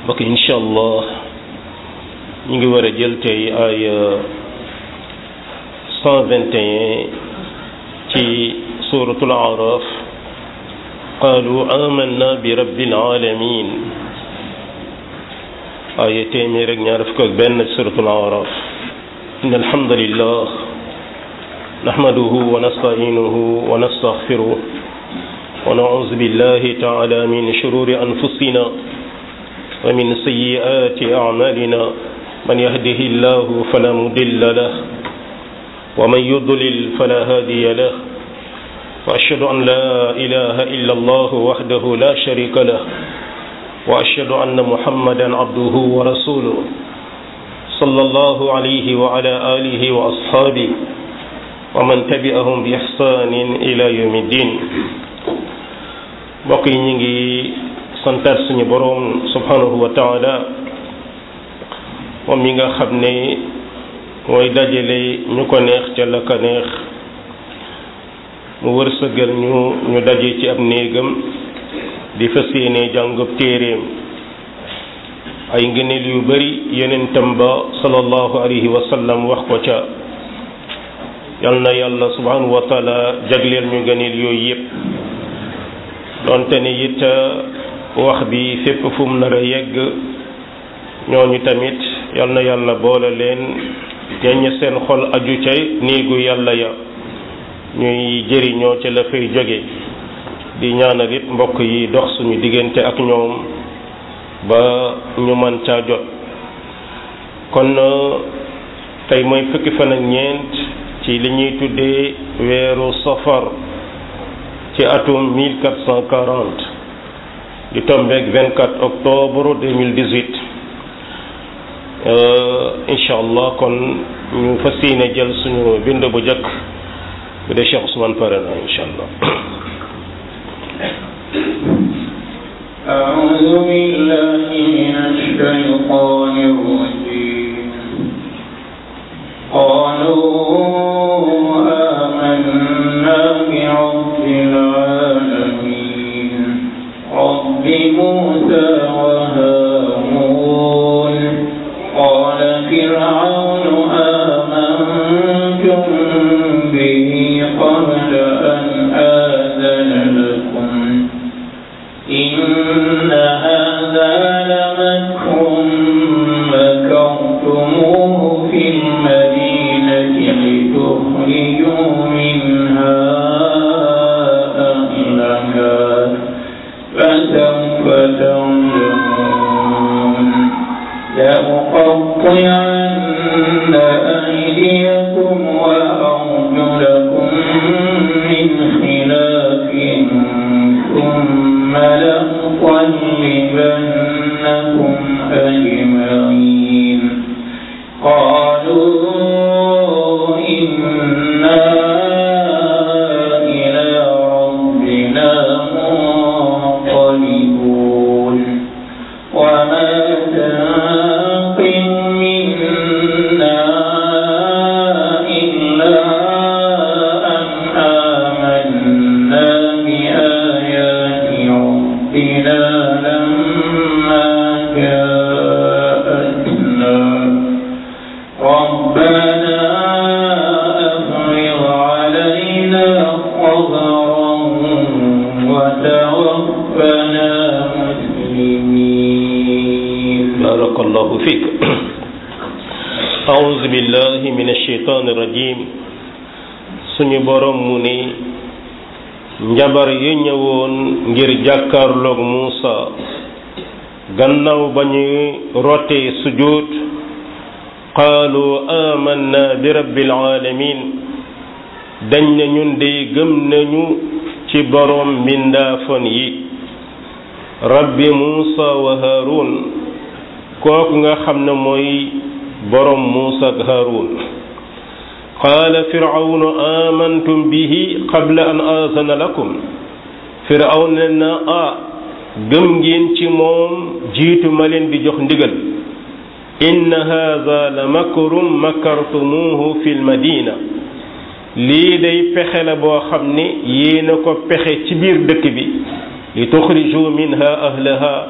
mbokk incha allah ñu ngi war a jël tey ay 121 ci suratul araf qaalu amanna bi rabbil alamin aaya téeméer ak ñaar fukk ak benn suratul araf inna alhamdulillah nahmaduhu wa nasta'inuhu wa nastaghfiruh wa na'udhu billahi ta'ala min shururi anfusina wa min sayyiati a'malina man yahdihillahu fala mudilla lahu wa man yudlil fala hadiya lahu وأشهد أن لا إله إلا الله وحده لا شريك له وأشهد أن محمدا عبده ورسوله صلى الله عليه وعلى آله وأصحابه ومن تبعهم بإحسان إلى يوم الدين mbokk yi ñu ngi santaat suñu boroom subhanahu wa taala moom mi nga xam ne mooy dajale ñu ko neex ca la ko neex mu wërsëgal ñu ñu daje ci ab néegam di fas yéene jàngub téeréem ay ngëneel yu bari yonentam ba sallallahu alayhi wa sallam wax ko ca yal na yàlla subhanahu wa taala jagleel ñu ngëneel yooyu yépp donte ne it wax bi fépp fu mu nar a yegg ñooñu tamit yal na yàlla boole leen ñeñ seen xol aju ca néegu yàlla ya ñuy jëriñoo ca la fay jóge di ñaanal it mbokk yi dox suñu diggante ak ñoom ba ñu mën caa jot kon tey mooy fukki fan ak ñeent ci li ñuy tuddee weeru safar ci atum 1440 di tombeeg 24 octobre 2018 incha allah kon ñu fas yéene jël suñu bind bu njëkk bu dee Cheikh Ousmane pare na incha allah أعوذ بالله من الشيطان الرجيم قالوا آمنا برب العالمين رب موسى وهارون قال فرعون آمنتم به قبل أن آذن لكم إن هذا لمكر مكرتموه في المدينة لتخرجوا منها أهلها فسوف تعلمون لأقطعن أيديكم وأرجلكم من خلاف ثم لأصلبنكم أجمعين قالوا إنا إلى ربنا منقلبون وما تنقم منا إلا أن آمنا بآيات ربنا لما جاءتنا ربنا أفرغ علينا صبرا وتوفنا مسلمين بارك الله فيك أعوذ بالله من الشيطان الرجيم suñu borom mu ni njabar yi ñëwoon ngir jàkkaarloog Muusa gannaaw ba ñu rotee sujud qaalu amanna bi rabbil alamin dañ ne ñun dey gëm nañu ci borom mbindaafon yi rabbi Muusa wa Haarun kooku nga xam ne mooy borom Muusa ak Haarun qaala firawnu amantum bihi qabla an aazana lakum firawn ne na ah gëm ngeen ci moom jiitu ma leen di jox ndigal inna haada la makrum makartumuuhu fi lmadina lii day pexe la boo xam ne yéena ko pexe ci biir dëkk bi li tuxriju minha ahlaha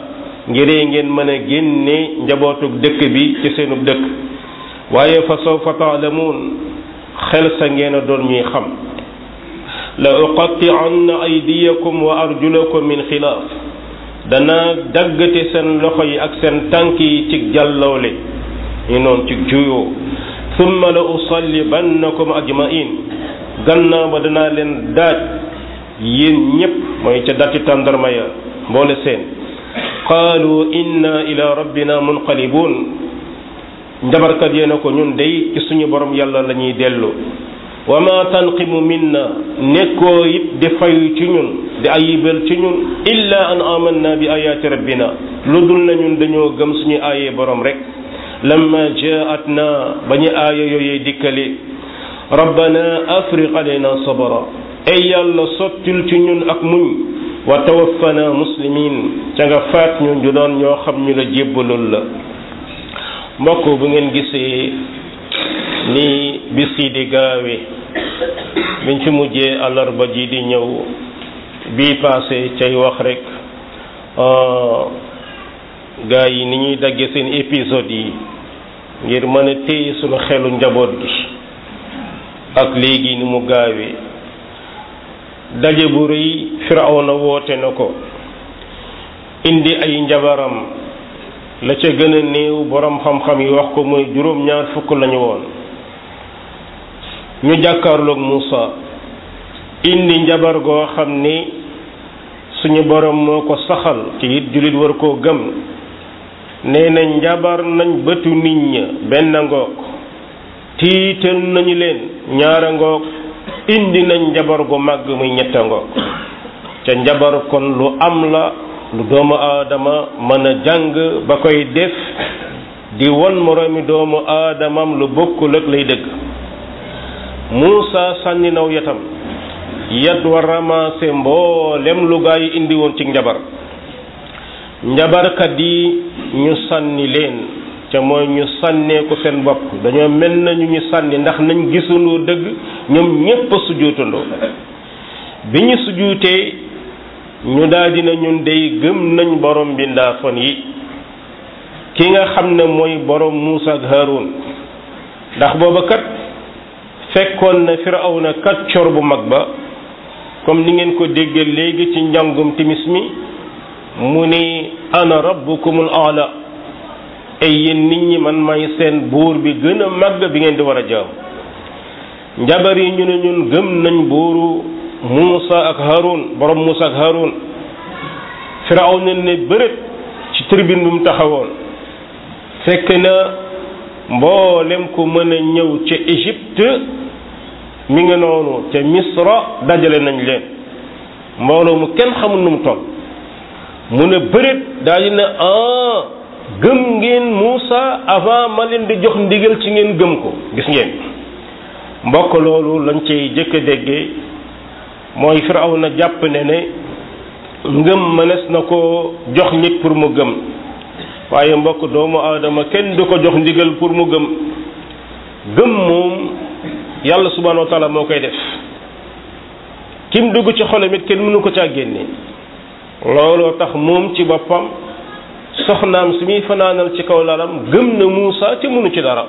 ngiree ngeen mën a génne njabootug dëkk bi ci seenub dëkk waaye fa sawfa taalamuun xel sa ngeen a doon ñuy xam la uqatti'anna aydiyakum wa arjulakum min xilaaf dana daggate seen loxo yi ak seen tànk yi ci jàllawle ñu noonu ci juyoo summa la usallibannakum ajmain gannaaw ba danaa leen daaj yéen ñépp mooy ca dati tàndarma ya mboole seen qaalu inna ila rabbina munqalibun njabarkat yee na ko ñun day ci suñu borom yàlla la ñuy dellu wa ma tanqimu minna nekkoo it di fayu ci ñun di ayibal ci ñun illa an amanna bi ayaati rabbina lu dul na ñun dañoo gëm suñu aayee borom rek lamma jaatna ba ñu aaya yooyee dikkale rabbana afriq alayna sabra ay yàlla sottil ci ñun ak muñ wa tawaffana muslimin ca nga faat ñu ñu doon ñoo xam ñu la jébbalul la mbokk bu ngeen gisee ni bis yi di gaawe biñ fi mujjee àllarba ji di ñëw bii passé cay wax rek gaa yi ni ñuy dagge seen épisode yi ngir mën a téye sunu xelu njaboot gi ak léegi ni mu gaawee daje bu rëy firawna woote na ko indi ay njabaram la ca gën a néew borom xam-xam yi wax ko mooy juróom-ñaar fukk lañu woon ñu jàkkaarloog Muusa indi njabar goo xam ni suñu borom moo ko saxal ci it jullit war koo gëm nee na njabar nañ bëtu nit ña benn ngoog tiital nañu leen ñaara ngoog indi nañ njabar gu màgg muy ñetta ngoog ca njabar kon lu am la lu doomu aadama mën a jàng ba koy def di won moroomi doomu aadamam lu bokkul ak lay dëgg Muusa sànni naw yatam yat wa ramassé mboolem lu gaa yi indi woon ci njabar njabarkat yi ñu sànni leen ca mooy ñu sànnee ko seen bopp dañoo mel nañu ñu sànni ndax nañ gisandoo dëgg ñoom ñépp a sujuutandoo bi ñu sujuutee ñu daldi na ñun day gëm nañ borom bi ndaafon yi ki nga xam ne mooy borom Muusa ak Haarun ndax booba kat fekkoon na Firawna kàccoor bu mag ba comme ni ngeen ko déggee léegi ci njàngum timis mi mu ni ana rabbukumul aala ay yéen nit ñi man may seen buur bi gën a màgg bi ngeen di war a jaam njabar yi ñu ne ñun gëm nañ buuru Muusa ak Haarun borom Muusa ak Haarun Firawna ne bërët ci tribune bi mu taxawoon fekk na mboolem ku mën a ñëw ca Égypte mi ngi noonu ca Misra dajale nañ leen mbooloo mu kenn xamul nu mu toll mu ne bërët daal di ne ah gëm ngeen Muusa avant ma leen di jox ndigal ci ngeen gëm ko gis ngeen mbokk loolu lañ cay jëkk a déggee mooy Firawna jàpp ne ne ngëm mënees na ko jox nit pour mu gëm waaye mbokk doomu aadama kenn du ko jox ndigal pour mu gëm gëm moom yàlla subhanahu wa taala moo koy def kim dugg ci xolam it kenn mënu ko caa génne looloo tax moom ci boppam soxnaam si muy fanaanal ci kaw lalam gëm na Muusa te mënu ci dara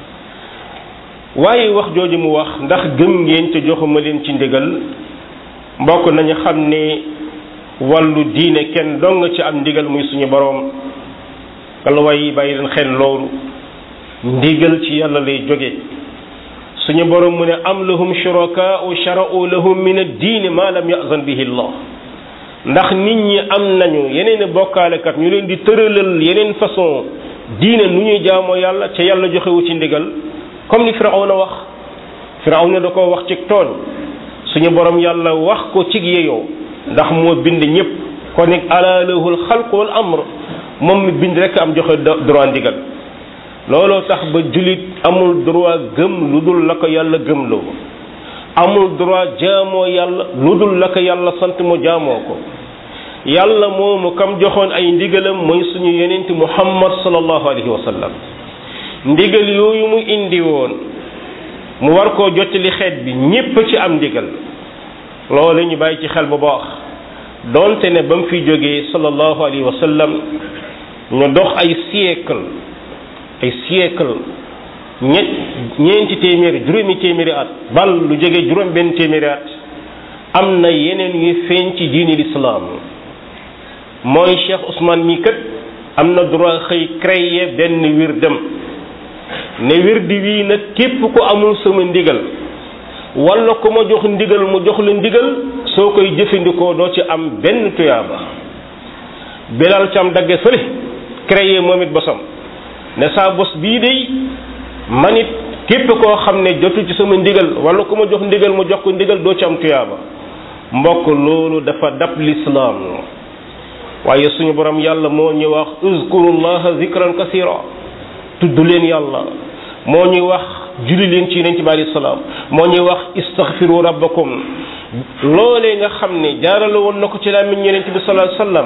waaye wax jooju mu wax ndax gëm ngeen te joxuma leen ci ndigal mbokk nañu xam ne wàllu diine kenn dong ci am ndigal muy suñu boroom kala way bàyyi leen xel loolu ndigal ci yàlla lay jóge suñu boroom mu ne am lahum shurakaa'u shara'u lahum min ad-diini ma lam ya'zan bihi Allah ndax nit ñi am nañu yeneen bokkaalekat ñu leen di tëralal yeneen façon diine nu ñuy jaamoo yàlla ca yàlla joxewu ci ndigal comme ni Firawna wax Firawna da ko wax ci tooñ suñu borom yàlla wax ko ci yeyoo ndax moo bind ñëpp kon nag ala lahul xalq wal amr moom mi bind rek am joxe droit ndigal looloo tax ba julit amul droit gëm lu dul la ko yàlla gëmloo amul droit jaamoo yàlla lu dul la ko yàlla sant mu jaamoo ko yàlla moomu kam joxoon ay ndigalam mooy suñu yonent muhammad sallallahu alayhi wa sallam ndigal yooyu mu indi woon mu war koo jottali xeet bi ñépp ci am ndigal loolu ñu bàyyi ci xel bu baax doonte ne ba mu fi jógee sallallahu alayhi wa sallam ñu dox ay siècle ay siècle ñett ñeenti téeméeri juróomi téeméeri at bal lu jóge juróom benn téeméeri at am na yeneen yu feeñ ci diini lislaam mooy Cheikh Ousmane mii kat am na droit xëy créer benn wirdam ne wirdi wii nag képp ku amul sama ndigal wala ku ma jox ndigal mu jox la ndigal soo koy jëfandikoo doo ci am benn tuyaaba bilal cam dagge fële créer moom it bosam ne saa bos bii day man it képp koo xam ne jotu ci sama ndigal wala ku ma jox ndigal mu jox ko ndigal doo ci am tuyaaba mbokk loolu dafa dab lislaam waaye suñu borom yàlla moo ñuy wax uzkurullaha zikran kasira tudd leen yàlla moo ñuy wax julli leen ci yonent bi alayhi salaam moo ñuy wax istaghfiru rabbakum loolee nga xam ne jaarale woon na ko ci làmmiñ yonent bi sallallahu alayhi wasallam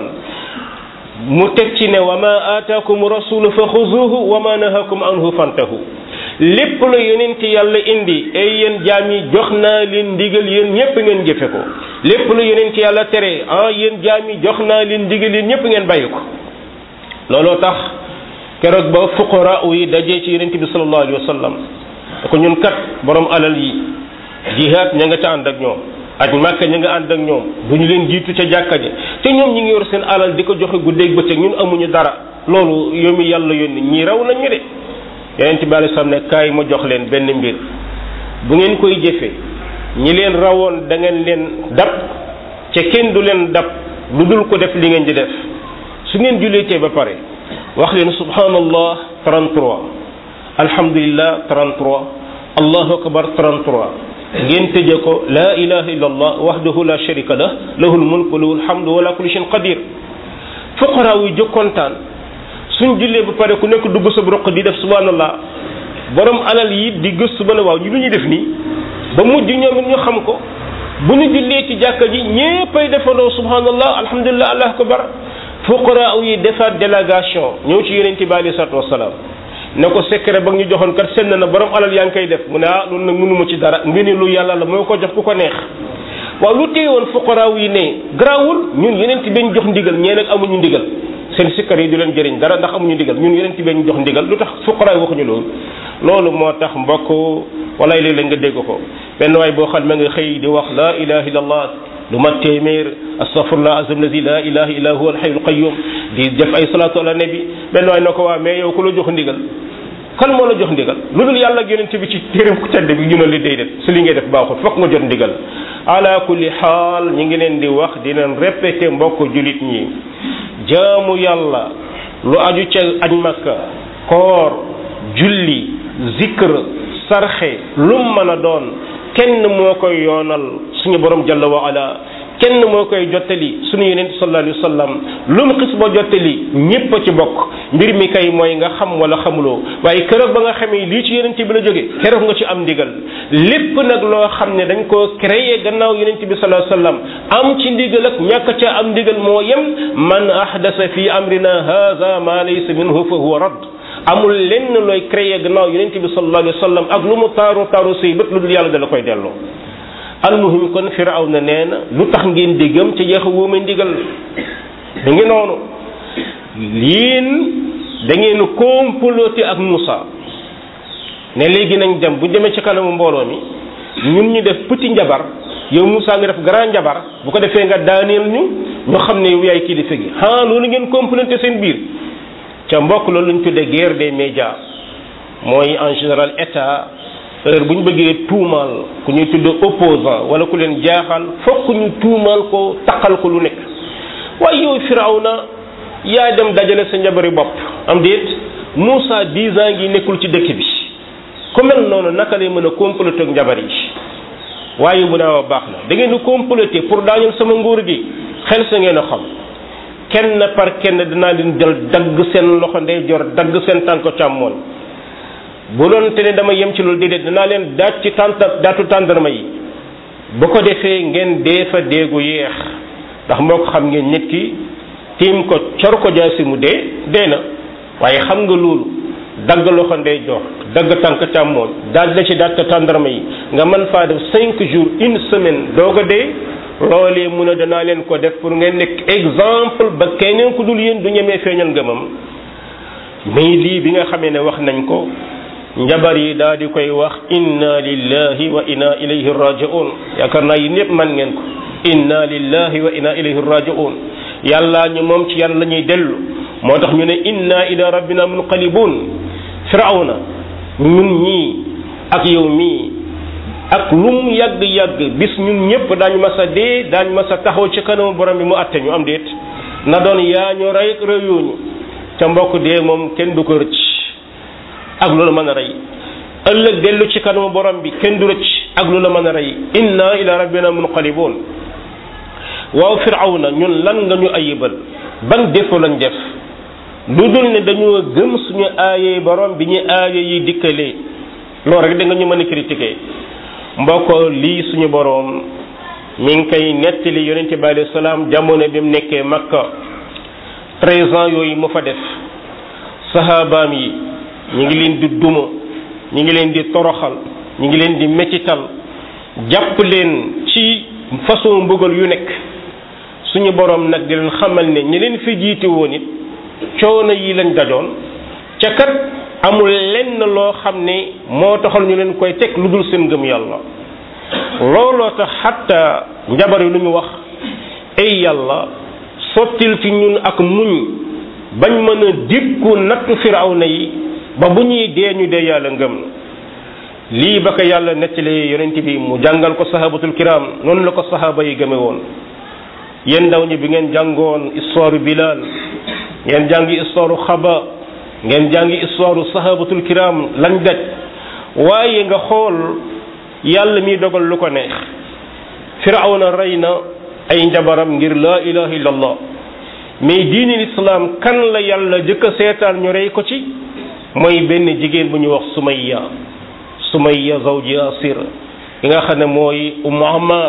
mu teg ci ne wa ma aataakum rasulu fa xuzuhu wa ma nahakum anhu fantahu lépp la yonent yàlla indi ay yéen jaam yi jox naa leen ndigal yéen ñépp ngeen jëfe ko lépp la yonent yàlla tere ah yéen jaam yi jox naa leen ndigal yéen ñépp ngeen bàyyi ko looloo tax keroog ba fuqara yi dajee ci yonent bi sallallahu alayhi wa sallam da ko ñun kat borom alal yi jihaad ña nga ca ànd ak ñoom ak màkka ña nga ànd ak ñoom bu ñu leen jiitu ca jàkka ja te ñoom ñi ngi yor seen alal di ko joxe guddeeg bëccëg ñun amuñu dara loolu yow mi yàlla yónni ñii raw nañ ñu de yonent bi alayhi salaam ne kaay ma jox leen benn mbir bu ngeen koy jëfe ñi leen rawoon da ngeen leen dab ca kenn du leen dab lu dul ko def li ngeen di def su ngeen julleetee ba pare wax leen subhanallah 33 alhamdulillah 33 allahu akbar 33 ngeen tëje ko la ilaha illa allah wahdahu la sharika lah lahul mulk wa lahul hamdu wa la kulli shay'in qadir fuqara yu jóg kontaan suñ jullee ba pare ku nekk dugg sa roq di def subhanallah borom alal yi di gëstu ba ne waaw ñu lu ñuy def nii ba mujj ñoom it ñu xam ko bu ñu jullee ci jàkka ji ñéppay defandoo subhanallah alhamdulillah allah akbar fuqara yi defaat délégation ñëw ci yonent bi alayhi salaatu wasalaam ne ko secret ba ñu joxoon kat senn na borom alal yaa ngi koy def mu ne ah loolu nag mënuma ci dara mbir lu yàlla la moo ko jox ku ko neex waaw lu téye woon fuqara yi ne garaawul ñun yonent bi ñu jox ndigal ñee nag amuñu ndigal seen sikkar yi du leen jëriñ dara ndax amuñu ndigal ñun yonent bi ñu jox ndigal lu tax fuqara yi waxuñu loolu loolu moo tax mbokk walaay léeg-léeg nga dégg ko benn waay boo xam ne nga xëy di wax la ilaha illallah lu mat téeméer astaghfirullah azim lazi la ilaha illa huwa alhayyul qayyum di def ay salatu ala nabi benn waay na ko waa mais yow ku la jox ndigal kan moo la jox ndigal lu dul yàlla ak yonent bi ci téeréem ku tedd bi ñu ne li day def si li ngay def baaxul fokk nga jot ndigal ala kulli xaal ñi ngi leen di wax di leen répété mbokk julit ñi jaamu yàlla lu aju ca aj makka koor julli zikr sarxe lum mën a doon kenn moo koy yoonal suñu borom jalla wa ala kenn moo koy jottali suñu yonent sallallahu alayhi wa sallam lu mu xis ba jottali ñépp a ci bokk mbir mi kay mooy nga xam wala xamuloo waaye keroog ba nga xamee lii ci yonent bi la jóge keroog nga ci am ndigal lépp nag loo xam ne dañ koo créé gannaaw yonent bi sallallahu alayhi wa sallam am ci ndigal ak ñàkk ca am ndigal moo yem man ahdasa fi amrina hadha ma laysa minhu fa huwa radd amul lenn looy créé gannaaw yonent bi sallallahu alayhi wa sallam ak lu mu taaru taaru say bët lu dul yàlla dala koy delloo almuhim kon firaw na nee na lu tax ngeen déggam ca jeex wóoma ndigal da ngi noonu yéen da ngeen comploté ak Moussa ne léegi nañ dem bu demee ci kanamu mbooloo mi ñun ñu def petit njabar yow Moussa nga def grand njabar bu ko defee nga daaneel ñu ñu xam ne yow yaay kilifa gi ah loolu ngeen comploté seen biir ca mbokk loolu lañ tuddee guerre des médias mooy en général état heure bu ñu bëggee tuumaal ku ñuy tudd opposant wala ku leen jaaxal fokk ñu tuumaal ko taqal ko lu nekk waaye yow Firawna yaa dem dajale sa njabari bopp am déet Moussa dix ans ngi nekkul ci dëkk bi ku mel noonu naka lay mën a comploter ak njabar yi waaye mu ne wa baax na da ngeen di comploter pour daaneel sama nguur gi xel sa ngeen a xam kenn par kenn dinaa leen jël dagg seen loxo ndeyjoor dagg seen tànk càmmoñ bu doon te ne dama yem ci loolu déedéet dinaa leen daaj ci tànta daatu tàndarma yi bu ko defee ngeen dee fa déegu yeex ndax moo ko xam ngeen nit ki tiim ko cor ko jaasi mu dee dee na waaye xam nga loolu dagg loxo ndey jox dagg tànk càmmooñ daaj la ci daaj ko tàndarma yi nga mën faa def cinq jours une semaine doog a dee loolee mun a danaa leen ko def pour ngeen nekk exemple ba keneen ku dul yéen du ñemee feeñal ngëmam mais lii bi nga xamee ne wax nañ ko njabar yi daal di koy wax inna lillahi wa inna ilayhi raji'un yaakaar naa yi ñëpp man ngeen ko inna lillahi wa inna ilayhi raji'un yàlla ñu moom ci yàlla la ñuy dellu moo tax ñu ne inna ila rabbina munqalibun firawna ñun ñii ak yow mii ak lu mu yàgg yàgg bis ñun ñëpp daañu mas a dee daañu mas a taxaw ci kanamu borom bi mu atte ñu am déet na doon yaa ñu rey reyuñu ca mbokk dee moom kenn du ko rëcc ak lu la mën a rey ëllëg dellu ci kanamu borom bi kenn du rëcc ak lu la mën a rey inna ila rabbina munqalibun waaw firawna ñun lan nga ñu ayibal ban défaut lañ def lu dul ne dañoo gëm suñu aaye borom bi ñu aaye yi dikkalee loolu rek da nga ñu mën a critiquer mbokk lii suñu borom mi ngi koy nettali yonente bi alayhi salaam jamono bi mu nekkee makka treize ans yooyu mu fa def sahabaam yi ñi ngi leen di duma ñi ngi leen di toroxal ñi ngi leen di mettital jàpp leen ci façon mbugal yu nekk suñu borom nag di leen xamal ne ñi leen fi jiite woon it coono yi lañ dajoon ca kat amul lenn loo xam ne moo taxal ñu leen koy teg lu dul seen ngëm yàlla looloo tax xatta njabar yi lu ñu wax ay yàlla sottil ci ñun ak muñ bañ mën a dikku nattu firawna yi ba bu ñuy dee ñu dee yàlla ngëm lii ba ko yàlla nettali yonent bi mu jàngal ko sahabatul kiram noonu la ko sahaba yi gëme woon yéen ndaw ñi bi ngeen jàngoon histoire Bilal ngeen jàngi histoire xaba ngeen jàngi histoire sahabatul kiram lañ daj waaye nga xool yàlla mi dogal lu ko neex firawna rey na ay njabaram ngir laa ilaha illallah mais diini lislaam kan la yàlla jëkk a seetaan ñu rey ko ci mooy benn jigéen bu ñu wax sumayya sumayya zawji yasir yi nga xam ne mooy ummu ammar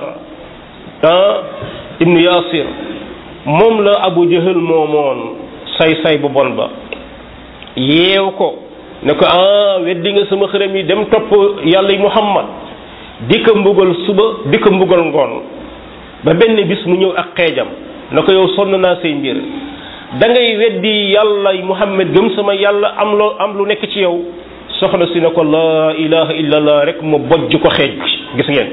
ah ibnu yasir moom la abu jahal moomoon say-say bu bon ba yeew ko ne ko ah weddi nga sama xërëm yi dem topp yàlla yi muhammad di ko mbugal suba di ko mbugal ngoon ba benn bis mu ñëw ak xeejam na ko yow sonn naa say mbir da ngay weddi yàlla yi muhammad gëm sama yàlla am loo am lu nekk ci yow soxna si ne ko laa ilaha illallah rek mu bojj ko xeej gis ngeen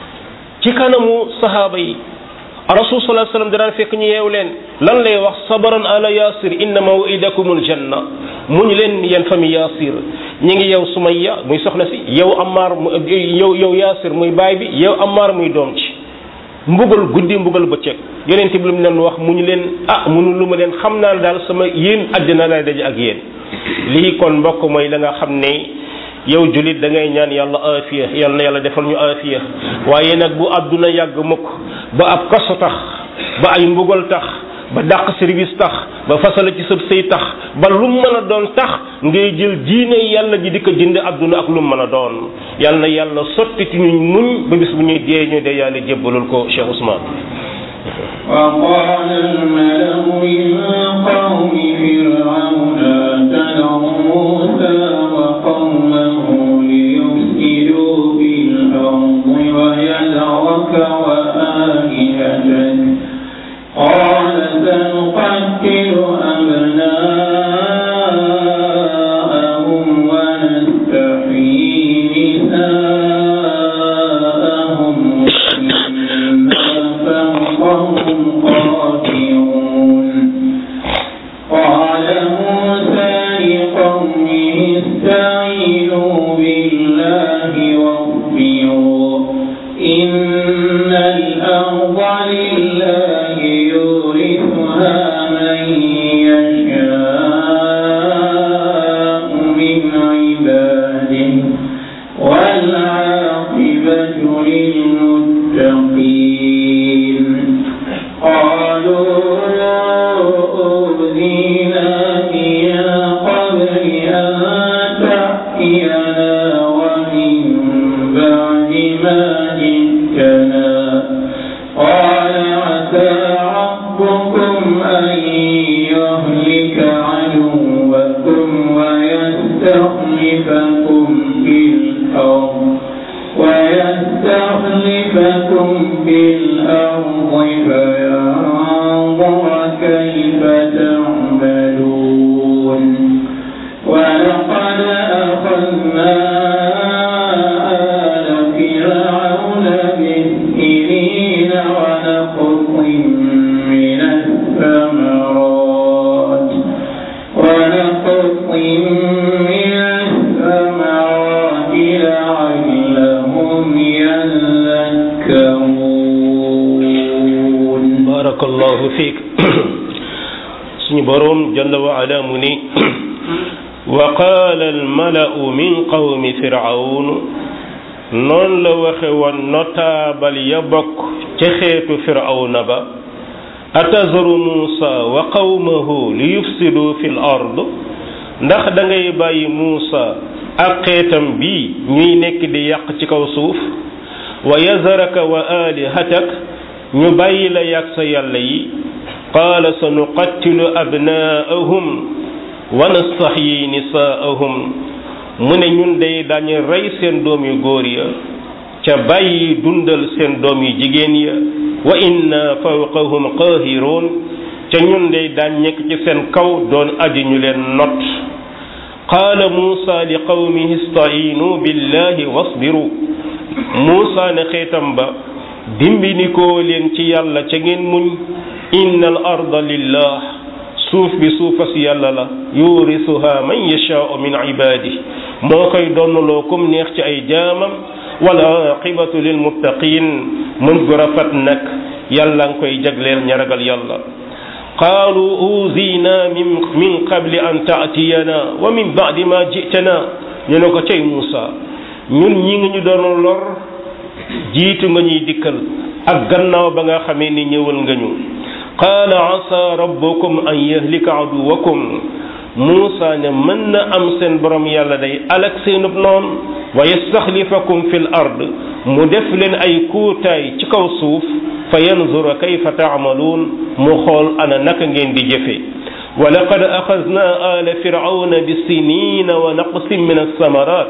ci kanamu sahaaba yi rasul sallallahu alayhi wasallam daan fekk ñu yeew leen lan lay wax sabaran ala yasir inna mawidakumul janna muñ leen yeen famille yasir ñi ngi yow sumayya muy soxna si yow amaar yow yow yasir muy baay bi yow amaar muy doom ci mbugal guddi mbugal bëccëg yonent bi lu mu leen wax mu ñu leen ah munu lu ma leen xam naa daal sama yéen àddina lay daje ak yéen lii kon mbokk mooy la nga xam ne yow julit da ngay ñaan yàlla aafiya yàlla na yàlla defal ñu aafiya waaye nag bu àdduna yàgg mukk ba ab kaso tax ba ay mbugal tax ba dàq service tax ba fasala ci sëb sëy tax ba lu mu mën a doon tax ngay jël diine yàlla ji di ko jënd àdduna ak lu mu mën a doon yàlla na yàlla sotti ci ñu muñ ba bis bu ñuy dee ñu dee yàlla jébbalul ko Cheikh Ousmane وقال الملأ من قوم فرعون اتذر موسى وقومه ليفسدوا في الأرض ويذرك وآلهتك قال سنقتل أبناءهم ونستحيي نساءهم وإنا فوقهم قادرون قال موسى لقومه استعينوا بالله واصبروا إن الأرض لله يورثها من يشاء من عباده والعاقبة للمتقين قالوا أوذينا من قبل أن تأتينا ومن بعد ما جئتنا قال عسى ربكم أن يهلك عدوكم ويستخلفكم في الأرض ويستخلفكم في الأرض taala mu ni wa qaala almalau min qawmi firawn noonu la waxe woon notaabal ya bokk ca xeetu firawna ba atazaru muusa wa qawmahu li yufsidu fi l ard ndax da ngay bàyyi muusa ak xeetam bi ñuy nekk di yàq ci kaw suuf wa yazaraka wa alihatak ñu bàyyi la yàq sa yàlla yi qaala sa nuqattilu abnaahum wa nastaxyi nisaahum mu ne ñun day dañu rey seen doom yu góor ya ca bàyyi dundal seen doom yu jigéen ya wa inna fawqahum qaahiroon ca ñun day daañ nekk ci seen kaw doon aji ñu leen not qaala muusa li qawmihi ista'iinu billahi wasbiru muusa ne xeetam ba dimbinikoo leen ci yàlla ca ngeen muñ inna al arda lillah suuf bi suufas yàlla la yurisuha man yashaau min ibadi moo koy donnaloo kum neex ci ay jaamam wala aqibatu lil muttaqin mën gu rafet nag yàlla nga koy jagleel ña ragal yàlla qaalu uzina min min qabli an taatiyana wa min baadi ma jitana ñu ne ko cay Muusa ñun ñi ngi ñu doon lor jiitu nga ñuy dikkal ak gannaaw ba nga xamee ni ñëwal nga ñu qaala asa rabbukum an yahlika aduwakum Muusa ne mën na am seen borom yàlla day alak seenub noon wa yastaxlifakum fi l ard mu def leen ay kuutaay ci kaw suuf fa yanzura kayfa taamaluun mu xool ana naka ngeen di jëfe wa laqad axadna ala firawna bisinina wa naqsin min alsamarat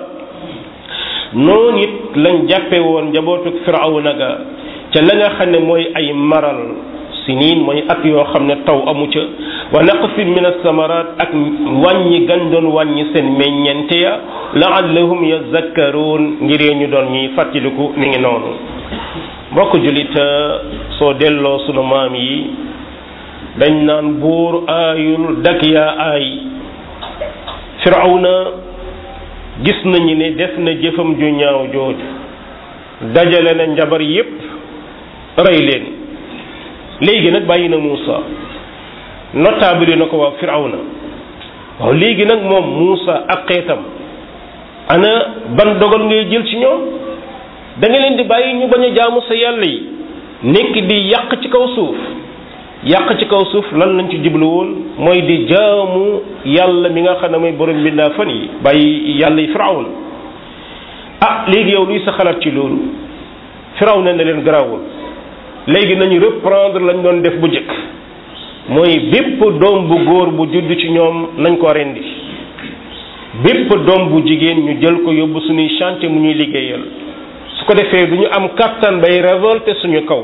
noonu it lañ jàppe woon njabootuk firawna ga ca la nga xam ne mooy ay maral siniin mooy at yoo xam ne taw amu ca wa naqsin min alsamarat ak wàññi gan doon wàññi seen meññente ya laallahum yazakkaruun ngir ñu doon ñuy fàttaliku mi ngi noonu mbokk julit soo delloo sunu maam yi dañ naan buur aayul dak yaa aay firawna gis nañu ne def na jëfam ju ñaaw jooju dajale na njabar yépp rey leen léegi nag bàyyi na Muusa notable na ko waa firawna waaw léegi nag moom Muusa ak xeetam ana ban dogal ngay jël ci ñoom da nga leen di bàyyi ñu bañ a jaamu sa yàlla yi nekk di yàq ci kaw suuf yàq ci kaw suuf lan lañ ci jublu woon mooy di jaamu yàlla mi nga xam ne mooy borom bindaa fan yi bàyyi yàlla yi firawna ah léegi yow luy sa xalaat ci loolu firawna ne leen garaawul léegi nañu reprendre lañ doon def bu njëkk mooy bépp doom bu góor bu judd ci ñoom nañ ko rendi bépp doom bu jigéen ñu jël ko yóbbu suñuy chantier mu ñuy liggéeyal su ko defee du ñu am kattan bay révolter suñu kaw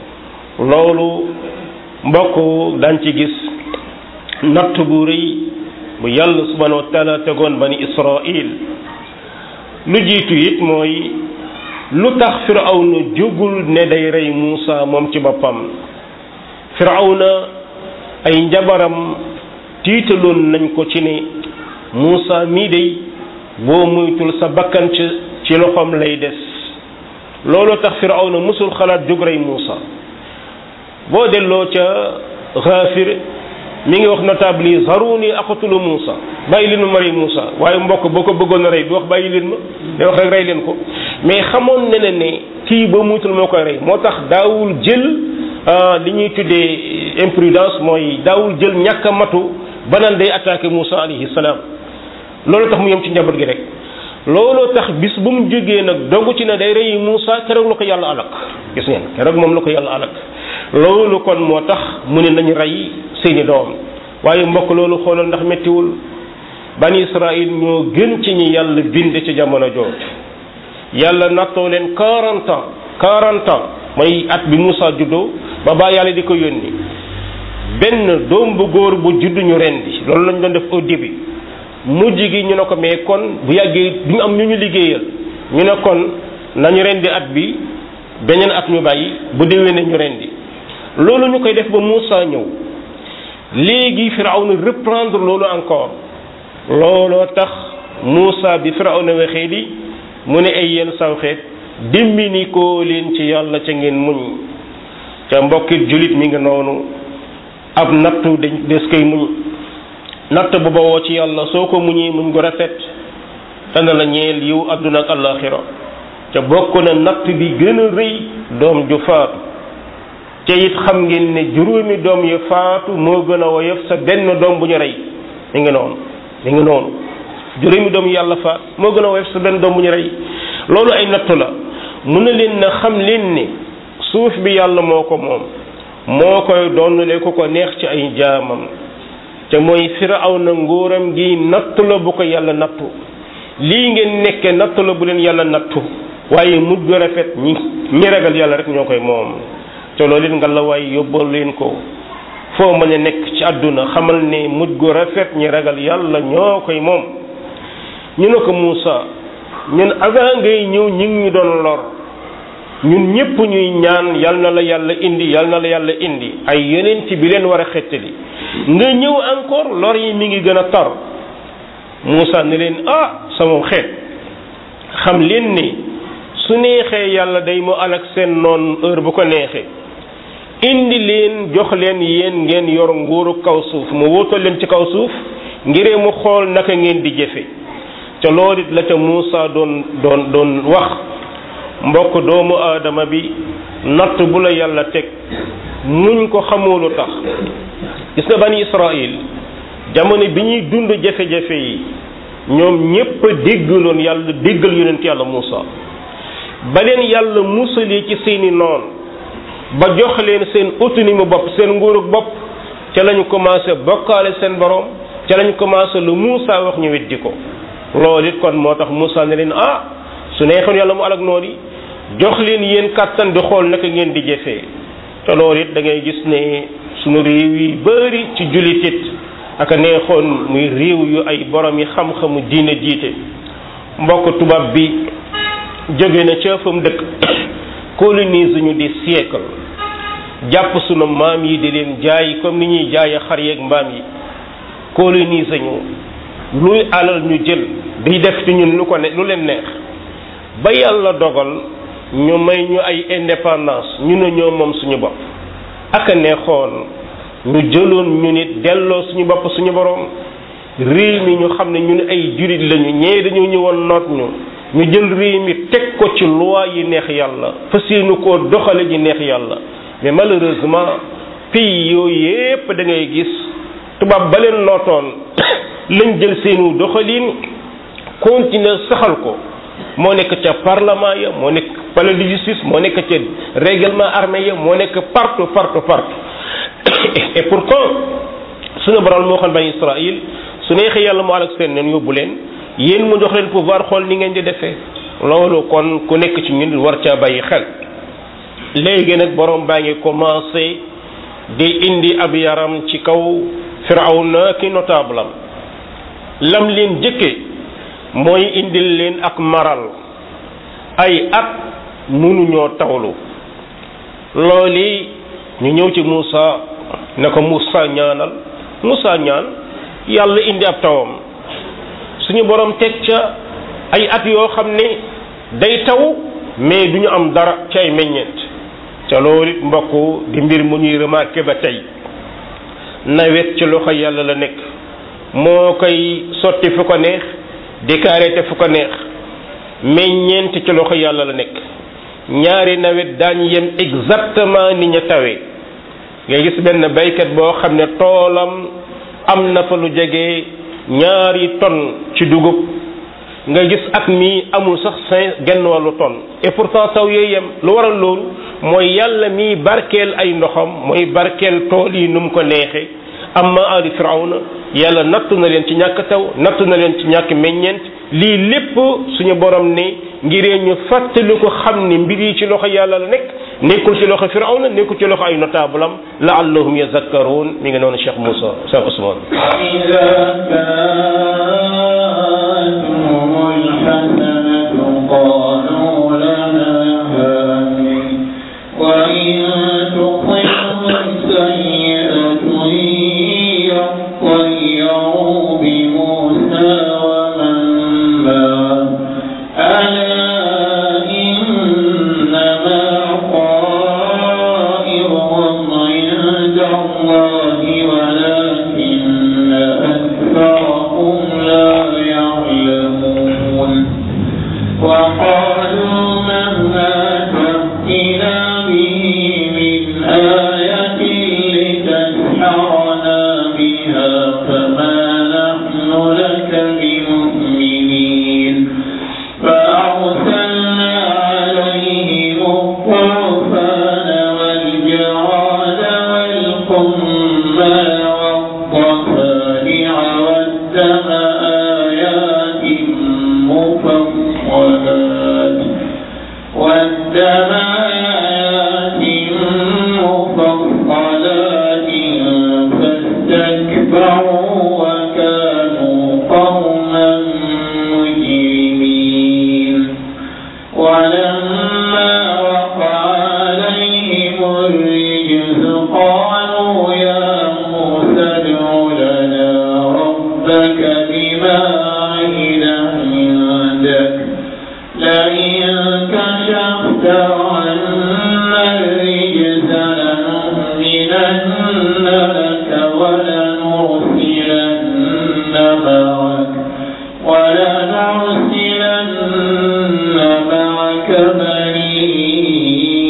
loolu mbokk daan ci gis natt bu rëy bu yàlla subhanahu wa taala tegoon bani israil lu jiitu it mooy lu tax firawna jógul ne day rey Muusa moom ci boppam firawna ay njabaram tiitaloon nañ ko ci ne Muusa mii day boo muytul sa bakkan ci ci loxoom lay des loolu tax firawna musul xalaat jóg rey Muusa boo delloo ca Gaafir mi ngi wax notable yi zaruni aqtulu Muusa bàyyi leen ma ma rey Muusa waaye mbokk boo ko bëggoon a rey du wax bàyyi leen ma day wax rek rey leen ko mais xamoon na ne ne kii ba muytul moo koy rey moo tax daawul jël li ñuy tuddee imprudence mooy daawul jël ñàkk a matu ba naan day attaqué Muusa alayhi salaam loolu tax mu yem ci njaboot gi rek looloo tax bis bu mu jógee nag dogu ci ne day rey Muusa keroog la ko yàlla alak gis ngeen keroog moom la ko yàlla alak loolu kon moo tax mu ne nañu rey seeni doom waaye mbokk loolu xoolal ndax méttiwul bani Israël ñoo gën ci ñi yàlla bind ci jamono jooju yàlla nattoo leen quarante ans quarante ans mooy at bi Muusa juddoo ba baa yàlla di ko yónni benn doom bu góor bu juddu ñu rendi loolu lañ doon def au début mujj gi ñu ne ko mais kon bu yàggee du ñu am ñu ñu liggéeyal ñu ne kon nañu rendi at bi beneen at ñu bàyyi bu déwénee ñu rendi loolu ñu koy def ba Muusa ñëw léegi Firawna reprendre loolu encore looloo tax Muusa bi Firawna waxee di mu ne ay yenn saw xeet dimbini koo leen ci yàlla ca ngeen muñ ca mbokkit julit mi ngi noonu ab nattu dañ des koy muñ natt bu bawoo ci yàlla soo ko muñee muñ ko rafet dana la ñeel yiw àdduna ak àllaaxira te bokk na natt bi gën a rëy doom ju faatu te it xam ngeen ne juróomi doom yu faatu moo gën a woyof sa benn doom bu ñu rey mi ngi noonu mi ngi noonu juróomi doom yàlla faat moo gën a woyof sa benn doom bu ñu rey loolu ay nattu la mun na leen na xam leen ni suuf bi yàlla moo ko moom moo koy doonule ku ko neex ci ay jaamam te mooy firawna nguuram gi nattu la bu ko yàlla nattu lii ngeen nekke nattu la bu leen yàlla nattu waaye mujj gu rafet ñi ñi ragal yàlla rek ñoo koy moom te loolu it nga la waaye yóbbal leen ko foo mën a nekk ci àdduna xamal ne mujj gu rafet ñi ragal yàlla ñoo koy moom ñu ne ko Moussa ñun avant ngay ñëw ñi ngi ñu doon lor ñun ñëpp ñuy ñaan yal na la yàlla indi yal na la yàlla indi ay yonent bi leen war a xettali nga ñëw encore lor yi mi ngi gën a tar Moussa ne leen ah sama xeet xam leen ni su neexee yàlla day mu alak seen noon heure bu ko neexee indi leen jox leen yéen ngeen yor nguuru kaw suuf mu wóotal leen ci kaw suuf ngiree mu xool naka ngeen di jëfe ca loolu it la ca Moussa doon doon doon wax mbokk doomu aadama bi natt bu la yàlla teg muñ ko xamoo lu tax gis nga bani Israël jamono bi ñuy dund jafe-jafe yi ñoom ñépp a déggaloon yàlla déggal yonent yàlla Moussa ba leen yàlla musalee ci seeni noon ba jox leen seen autonomie bopp seen nguurug bopp ca lañu commencé bokkaale seen borom ca lañu commencé lu Moussa wax ñu weddi ko loolu it kon moo tax Moussa ne leen ah su neexoon yàlla mu alak noonu jox leen yéen kàttan di xool naka ngeen di jëfee te loolu it da ngay gis ne sunu réew yi bari ci jullit it aka neexoon muy réew yu ay borom yi xam-xamu diine jiite mbokk tubaab bi jóge na ca fa mu dëkk colonise ñu di siècle jàpp sunu maam yi di leen jaay comme ni ñuy jaaye xar yeeg mbaam yi colonise ñu luy alal ñu jël di def ci ñun lu ko ne lu leen neex ba yàlla dogal ñu may ñu ay indépendance ñu ne ñoo moom suñu bopp aka neexoon ñu jëloon ñu nit delloo suñu bopp suñu borom réew mi ñu xam ne ñu ne ay jurit lañu ñee dañoo ñëwoon noot ñu ñu jël réew mi teg ko ci loi yi neex yàlla fas yéene koo doxale ji neex yàlla mais malheureusement pays yooyu yépp da ngay gis tubaab ba leen nootoon lañ jël seenu doxalin continuer saxal ko moo nekk ca parlement ya moo nekk palais de justice moo nekk ca règlement armé ya moo nekk partout partout partout et pourtant suñu borom moo xam bani Israël su neexee yàlla mu alak seen neen yóbbu leen yéen mu jox leen pouvoir xool ni ngeen di defee loolu kon ku nekk ci ñun war caa bàyyi xel léegi nag borom baa ngi commencé di indi ab yaram ci kaw firawna ki notable am lam leen jëkke mooy indil leen ak maral ay at mënuñoo tawlu looli ñu ñëw ci Moussa ne ko Moussa ñaanal Moussa ñaan yàlla indi ab tawam suñu borom teg ca ay at yoo xam ne day taw mais du ñu am dara ci ay meññeent ca loolu it mbokk di mbir mu ñuy remarqué ba tey nawet ci loxo yàlla la nekk moo koy sotti fu ko neex déclaré fu ko neex meññeent ci loxo yàlla la nekk ñaari nawet daañu yem exactement ni ña tawee nga gis benn baykat boo xam ne toolam am na fa lu jege ñaari tonne ci dugub nga gis at mi amul sax cinq genn wàllu tonne et pourtant taw yooyu yem lu waral loolu mooy yàlla mi barkeel ay ndoxam mooy barkeel tool yi nu mu ko neexee amma ali firawna yàlla nattu na leen ci ñàkk taw nattu na leen ci ñàkk meññeent lii lépp suñu borom ne ngiree ñu fàttali ko xam ne mbir yi ci loxo yàlla la nekk nekkul ci loxo firawna nekkul ci loxo ay notable am laallahum yazakkaruun mi ngi noonu Cheikh Moussa Cheikh Ousmane قالوا لنا هذه وإن تصبهم سيئة يطيروا بموسى ومن معه ألا إنما طائرهم عند الله ولكن آيات مفصلات والدم آيات مفصلات فاستكبروا وكانوا قوما مجرمين ولما وقع عليهم الرجز قالوا يا موسى ادع لنا ربك بما عهد عندك لئن كشفت عنا الرجز لنؤمنن لك ولنرسلن معك ولنرسلن معك بني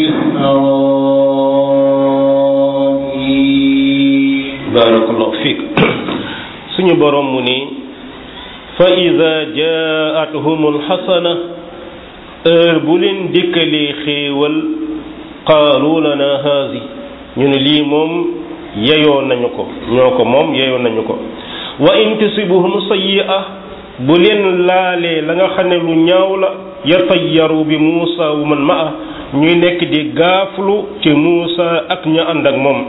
إسرائيل barakallahu fiik suñu borom mu ni fa ida jaatuhumul xasana heure bu leen dikkalee xéewal qaalu lana haasi ñu ne lii moom yeyoo nañu ko ñoo ko moom yeyoo nañu ko wa in tusibuhum sayyi'a bu leen laalee la nga xam ne lu ñaaw la yatayyaru bi Muusa wa man ma'a ñuy nekk di gaaflu ci Muusa ak ña ànd ak moom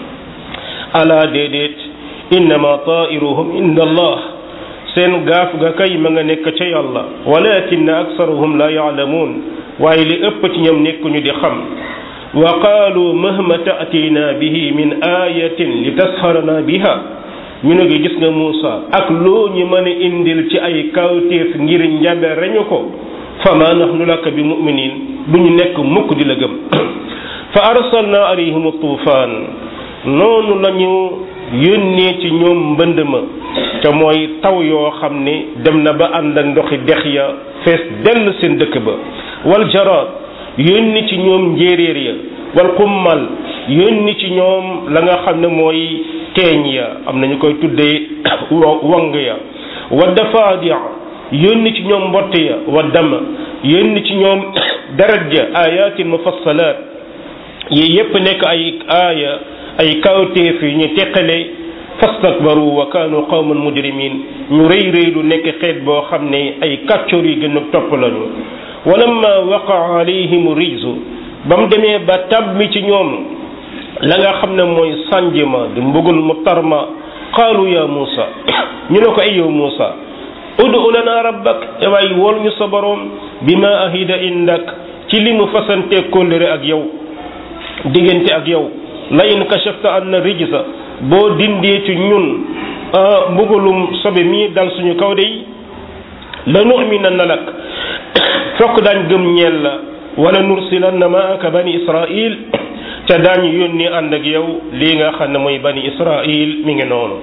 ala déedéet innama tairuhum inda allah seen gaaf ga kay ma nga nekk ca yàlla walakin aksaruhum la yaalamuun waaye li ëpp ci ñoom nekkuñu di xam wa qaalu mahma ta'tina bihi min ayatin li tasharana biha ñu ne gis nga Muusa ak loo ñu mën a indil ci ay kawtéef ngir njabe reñu ko fama nahnu laka bi muminin du ñu nekk mukk di la gëm fa arsalna alayhim tufaan noonu lañu yónnee ci ñoom mbënd ma te mooy taw yoo xam ne dem na ba ànd ak ndoxi dex ya fees dell seen dëkk ba wal jaraad yónni ci ñoom njéeréer ya wal xummal yónni ci ñoom la nga xam ne mooy teeñ ya am nañu koy tuddee wang ya wa dafadia yónni ci ñoom mbott ya wa dama yónni ci ñoom deret ja ayatin mufassalaat yi yépp nekk ay aaya ay kawteef yu ñu teqale fastakbaru wa kaanu qawman mujrimin ñu rëy rëy lu nekk xeet boo xam ne ay kàccoor yi gën a topp lañu walamma waqa alayhim rijzu ba mu demee ba tabbi ci ñoom la nga xam ne mooy sànj ma di mbugal mu tarma qaalu ya Muusa ñu ne ko ay yow Muusa udu lana rabbak waay wol ñu sa boroom bi ma ahida indak ci li mu fasante kóllëre ak yow diggante ak yow la in kashafta anna rijsa boo dindee ci ñun mbugalum sobe mii dal suñu kaw de la nu'minanna lak fokk daañ gëm ñeel la wala nursilanna maaka bani israil ca daañu yónni ànd ak yow lii nga xam ne mooy bani israil mi ngi noonu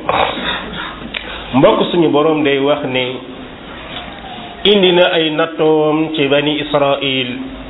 mbokk suñu boroom day wax ne indi na ay nattoom ci bani israil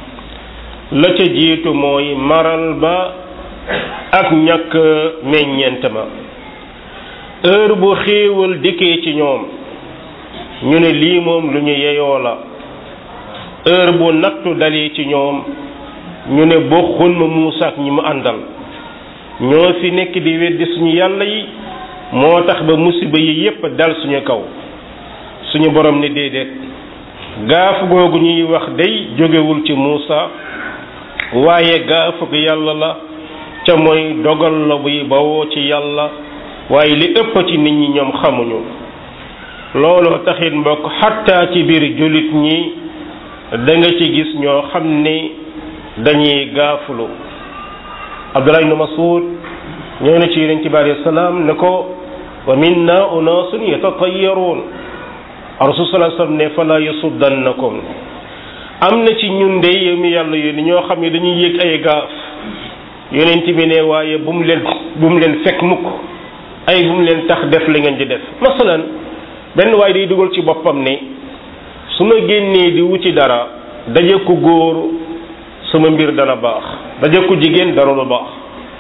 la ca jiitu mooy maral ba ak ñàkk meññeent ma heure bu xéewal dikkee ci ñoom ñu ne lii moom lu ñu yeyoo la heure bu nattu dalee ci ñoom ñu ne bokkul ma Muusa ak ñi mu àndal ñoo fi nekk di weddi suñu yàlla yi moo tax ba musiba yi yépp dal suñu kaw suñu borom ne déedéet gaaf googu ñuy wax day jógewul ci Muusa waaye gaafug yàlla la ca mooy dogal la buy bawoo ci yàlla waaye li ëpp ci nit ñi ñoom xamuñu looloo taxit mbokk xattaa ci biir jullit ñi da nga ci gis ñoo xam ni dañuy gaafulu Abdullah ibn Mas'ud ñëw na ci yonent bi alayhi salaam ne ko wa minna unaasun yatatayyaruun rasul sallallahu alayhi wasallam ne fala yasuddannakum am na ci ñun de yow mi yàlla yónni ñoo xam ne dañuy yëg ay gaaf yonent bi ne waaye bu mu leen bu mu leen fekk mukk ay bu mu leen tax def li ngeen di def masalan benn waaye day dugal ci boppam ne su ma génnee di wuti dara daje ku góor sama mbir dana baax daje ku jigéen dara lu baax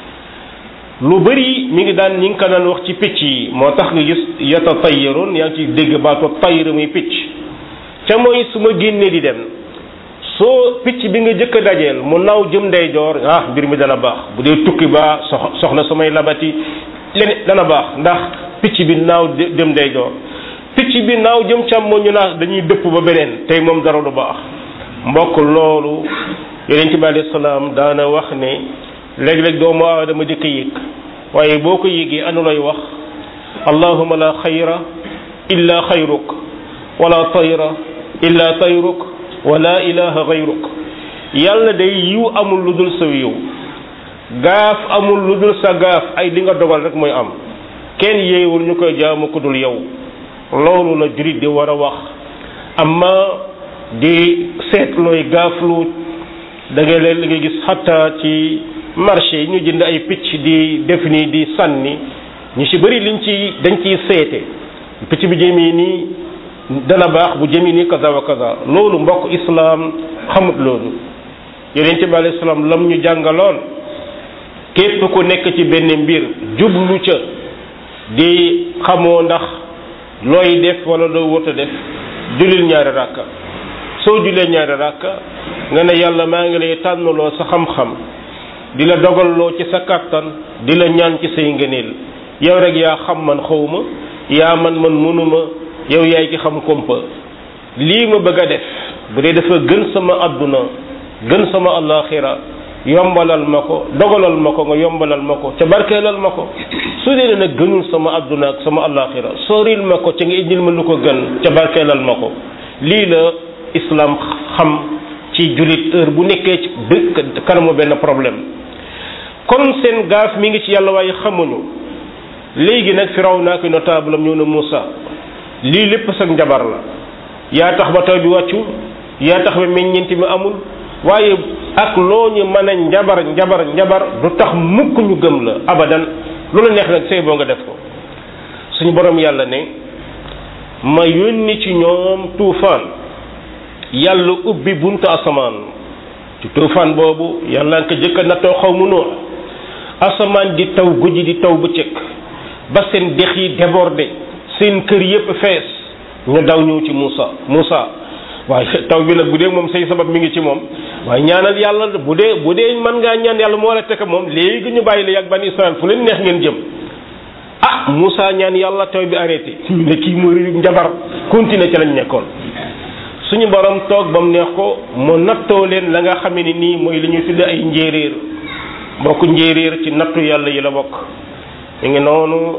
lu bëri mi ngi daan ñi ngi ko daan wax ci picc yi moo tax nga gis yata tayyaroon yaa ngi ci dégg baatu tayr muy picc ca mooy su ma génnee di dem soo picc bi nga jëkk a dajeel mu naw jëm ndeyjoor ah mbir mi dana baax bu dee tukki baa sox soxna samay labati leneen dana baax ndax picc bi naaw jëm ndeyjoor picc bi naaw jëm càmmoñ ñu naa dañuy dëpp ba beneen tey moom dara du baax mbokk loolu yonent bi alayhi salaam daana wax ne léeg-léeg doomu aadama di ko yëg waaye boo ko yëgee anu lay wax allahuma la xayra illa xayruk wala tayra illa tayruk wala ilaha gayruk yàlla day yiw amul lu dul sa yiw gaaf amul lu dul sa gaaf ay li nga dogal rek mooy am kenn yeewul ñu koy jaamu ku dul yow loolu la jurit di war a wax amma di seet looy gaaflu da ngay leen li nga gis xatta ci marché yi ñu jënd ay picc di def nii di sànni ñu ci bëri liñ ci dañ ciy seete picc bi jëmee nii dana baax bu jëmee nii kaza wa kaza loolu mbokk islaam xamut loolu yonente bi alayhi salaam lam ñu jàngaloon képp ku nekk ci benn mbir jublu ca di xamoo ndax looy def wala loo wërta def julil ñaari ràkka soo julee ñaari ràkka nga ne yàlla maa ngi lay tànnaloo sa xam-xam di la dogalloo ci sa kàttan di la ñaan ci say ngëneel yow rek yaa xam man xawma yaa man man mënuma yow yaay ki xam kompa lii ma bëgg a def bu dee dafa gën sama àdduna gën sama alaxira yombalal ma ko dogalal ma ko nga yombalal ma ko ca barkeelal ma ko su dee nag gënul sama àdduna ak sama alaxira soril ma ko ca nga indil ma lu ko gën ca barkeelal ma ko lii la islam xam ci jullit heure bu nekkee ci dëkk kanamu benn problème kon seen gaaf mi ngi ci yàlla waaye xamuñu léegi nag firaw naa ko notable am ñëw na Moussa lii lépp sax njabar la yaa tax ba taw bi wàccu yaa tax ba meññeent mi amul waaye ak loo ñu mën a njabar njabar njabar du tax mukk ñu gëm la abadan lu la neex nag say boo nga def ko suñu borom yàlla ne ma yónni ci ñoom tuufaan yàlla ubbi buntu asamaan ci tuufaan boobu yàlla nga ko jëkk a nattoo xaw mu noonu asamaan di taw guddi di taw bëccëg ba seen dex yi débordé seen kër yépp fees ñu daw ñëw ci Moussa Moussa waaye taw bi nag bu dee moom say sabab mi ngi ci moom waaye ñaanal yàlla bu dee bu dee mën ngaa ñaan yàlla moo la tekk moom léegi ñu bàyyi la yàgg ban Israël fu leen neex ngeen jëm ah Moussa ñaan yàlla taw bi arrêté ñu ne kii mu njabar continuer ci lañ nekkoon suñu borom toog ba mu neex ko mu nattoo leen la nga xamee ni nii mooy li ñuy tudde ay njéeréer bokk njéeréer ci nattu yàlla yi la bokk mi ngi noonu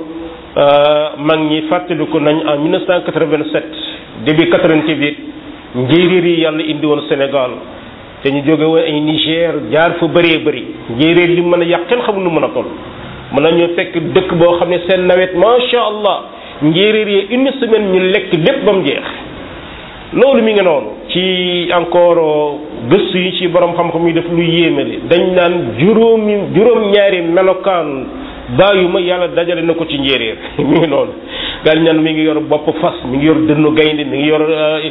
mag ñi fàttaliku nañ en 1987 début 88 njéeréer yi yàlla indi woon Sénégal te ñu jóge woon ay Niger jaar fa bëree bëri njéeréer li mën a yàq kenn xamul nu mën a toll mën nañu fekk dëkk boo xam ne seen nawet macha allah njéeréer yi une semaine ñu lekk lépp ba mu jeex loolu mi ngi noonu ci encore gëstu yi ci borom xam-xam yi def lu yéeme li dañ naan juróomi juróom-ñaari melokaan bàyyuma yàlla dajale na ko ci njéeréer mi ngi noonu gal ñaan mi ngi yor bopp fas mi ngi yor dënnu gaynde mi ngi yor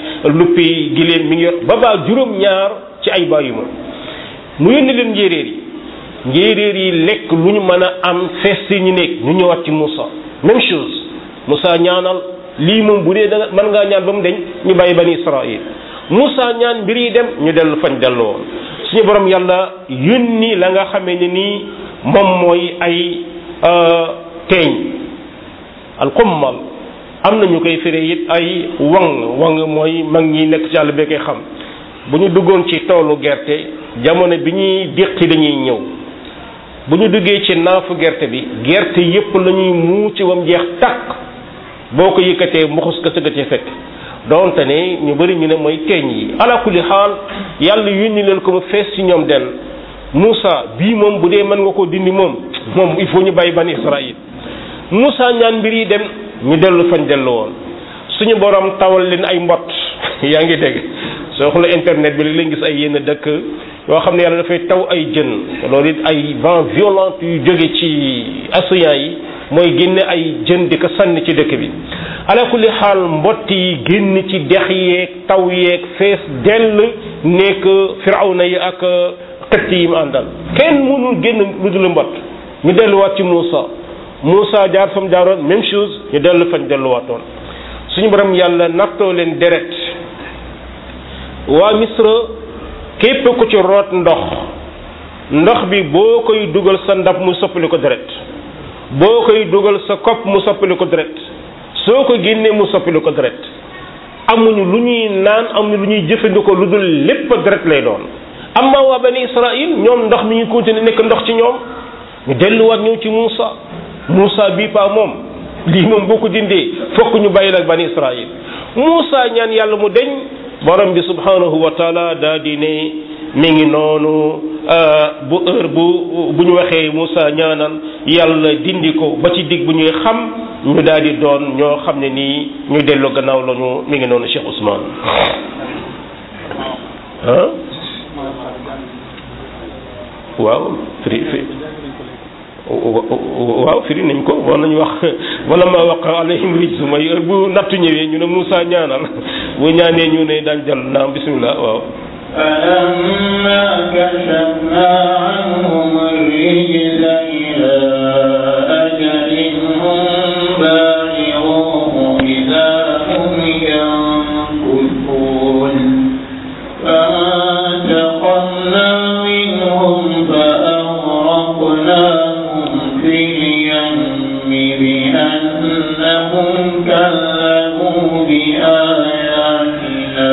luppi giléem mi ngi yor ba baa juróom-ñaar ci ay bàyyuma mu yónni leen njéeréer yi njéeréer yi lekk lu ñu mën a am fees si ñu nekk ñu ñëwaat ci Moussa même chose Moussa ñaanal lii moom bu dee da nga mën ngaa ñaan ba mu deñ ñu bàyyi bani Israël Moussa ñaan mbir yi dem ñu dellu fañ dellu woon suñu borom yàlla yónni la nga xamee ne nii moom mooy ay teeñ alxummal am na ñu koy firi it ay wang wang mooy mag ñi nekk ci àll bi koy xam bu ñu duggoon ci toolu gerte jamono bi ñuy déqi dañuy ñëw bu ñu duggee ci naafu gerte bi gerte yépp la ñuy muu ci wam jeex takk boo ko yëkkatee mbuxus ka sëgg ci fekk donte ne ñu bari ñu ne mooy teeñ yi ala kulli xaal yàlla yónni leen ko ba fees ci ñoom den Moussa bii moom bu dee mën nga koo dindi moom moom il faut ñu bàyyi bani Israël Moussa ñaan mbir yi dem ñu dellu fañ dellu woon suñu borom tawal leen ay mbott yaa ngi dégg soo xoolee internet bi léegi lañ gis ay yenn dëkk yoo xam ne yàlla dafay taw ay jën loolu it ay vent violent yu jóge ci océan yi mooy génne ay jën di ko sànni ci dëkk bi ala kulli xaal mbott yi génn ci dex yeeg taw yeeg fees dell nekk firawna yi ak xëtt yi mu àndal kenn mënul génn lu dul mbott ñu delluwaat ci Moussa Moussa jaar fa mu jaaroon même chose ñu dellu fañ delluwaatoon suñu borom yàlla nattoo leen deret waa Misra képp ku ci root ndox ndox bi boo koy dugal sa ndab mu soppali ko deret boo koy dugal sa kopp mu soppali ko deret soo ko génnee mu soppilu ko deret amuñu lu ñuy naan amuñu lu ñuy jëfandikoo lu dul lépp deret lay doon amma waa bani israil ñoom ndox mi ngi continuer nekk ndox ci ñoom ñu delluwaat ñëw ci Muusa Muusa bii pa moom lii moom boo ko dindee fokk ñu bàyyi ak bani israil Muusa ñaan yàlla mu deñ borom bi subhanahu wa taala daa di ne mi ngi noonu bu heure bu bu ñu waxee Muusa ñaanal yàlla dindi ko ba ci digg bu ñuy xam ñu daal di doon ñoo xam ne nii ñu dellu gannaaw lañu mi ngi noonu Cheikh Ousmane ah waaw firi firi waaw firi nañ ko war nañu wax wala ma waqa alayhim rijsu mooy heure bu nattu ñëwee ñu ne Moussa ñaanal bu ñaanee ñu ne daañ jàll naam bismillah waaw فلما كشفنا عنهم الرجز إلى أجل هم بالغوه إذا هم ينكثون فانتقمنا منهم فأغرقناهم في اليم بأنهم كذبوا بآياتنا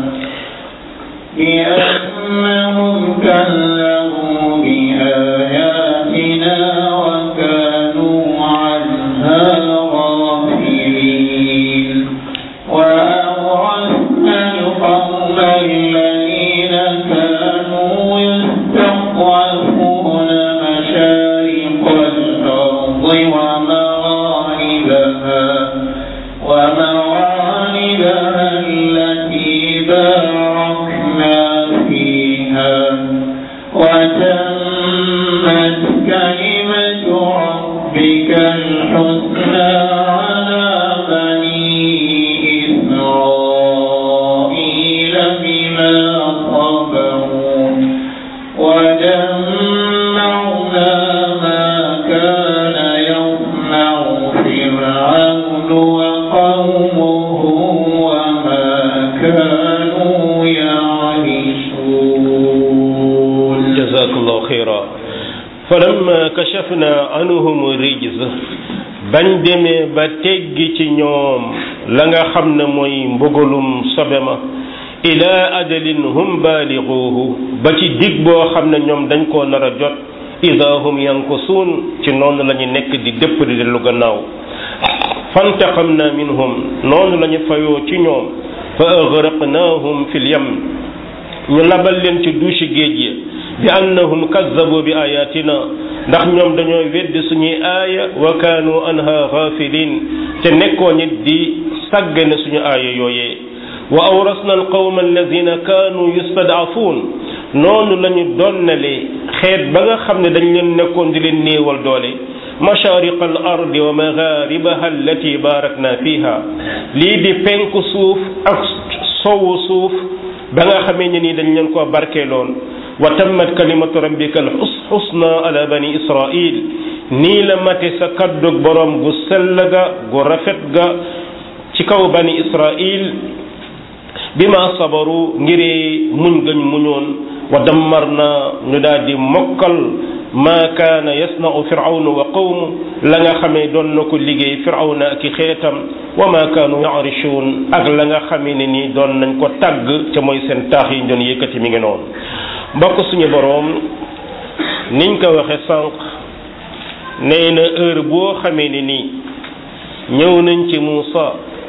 بأنهم كذبوا بآياتنا وكانوا عنها غافلين وأورثنا القوم الذين كانوا يستضعفون مشارق الأرض ومغاربها ومغاربها التي باركنا فيها وتمت كلمة ربك الحسنى على بني إسرائيل بما صبروا ودمرنا ما كان يصنع فرعون وقومه وما كانوا يعرشون jazakallahu xayra falamma kashafna anhum rijz bañ demee ba teggi ci ñoom la nga xam ne mooy mbugalum sobe ma ila ajalin hum baaliguuhu ba ci dig boo xam ne ñoom dañ koo nar a jot ida hum yankusuun ci noonu la ñu nekk di dëpp di dellu gannaaw fantaqamna minhum noonu la ñu fayoo ci ñoom fa agraqnaahum fil yam ñu labal leen ci duusi géej yi bi annahum kazzabu bi ayatina ndax ñoom dañoo weddi suñuy aaya wa kaanu anha ghafilin te nekkoon it di sàggane suñu aaya yooyee wa awrasna alqawma alladina kaanu yustad'afuun noonu la ñu donnale xeet ba nga xam ne dañ leen nekkoon di leen néewal doole mashariq al ardi wa magharibaha allati barakna fiha lii di penku suuf ak sowu suuf ba nga xamee ne nii dañ leen koo barkeeloon wa tammat kalimatu rabbika al xusna ala bani israil nii la mate sa kaddug borom gu sell ga gu rafet ga ci kaw bani israil bima sabaru ngiree muñ gañ muñoon wa dammar na ñu daal di mokkal ma kaana yasnau firawnu wa qawmu la nga xamee doon na ko liggéey firawna ak i xeetam wa ma kaanu yarishuun ak la nga xamee ne nii doon nañ ko tàgg ca mooy seen taax yi ñu doon yëkkati mi ngi noonu mbokk suñu boroom niñ ko waxe sànq nee na heure boo xamee ne nii ñëw nañ ci Muusa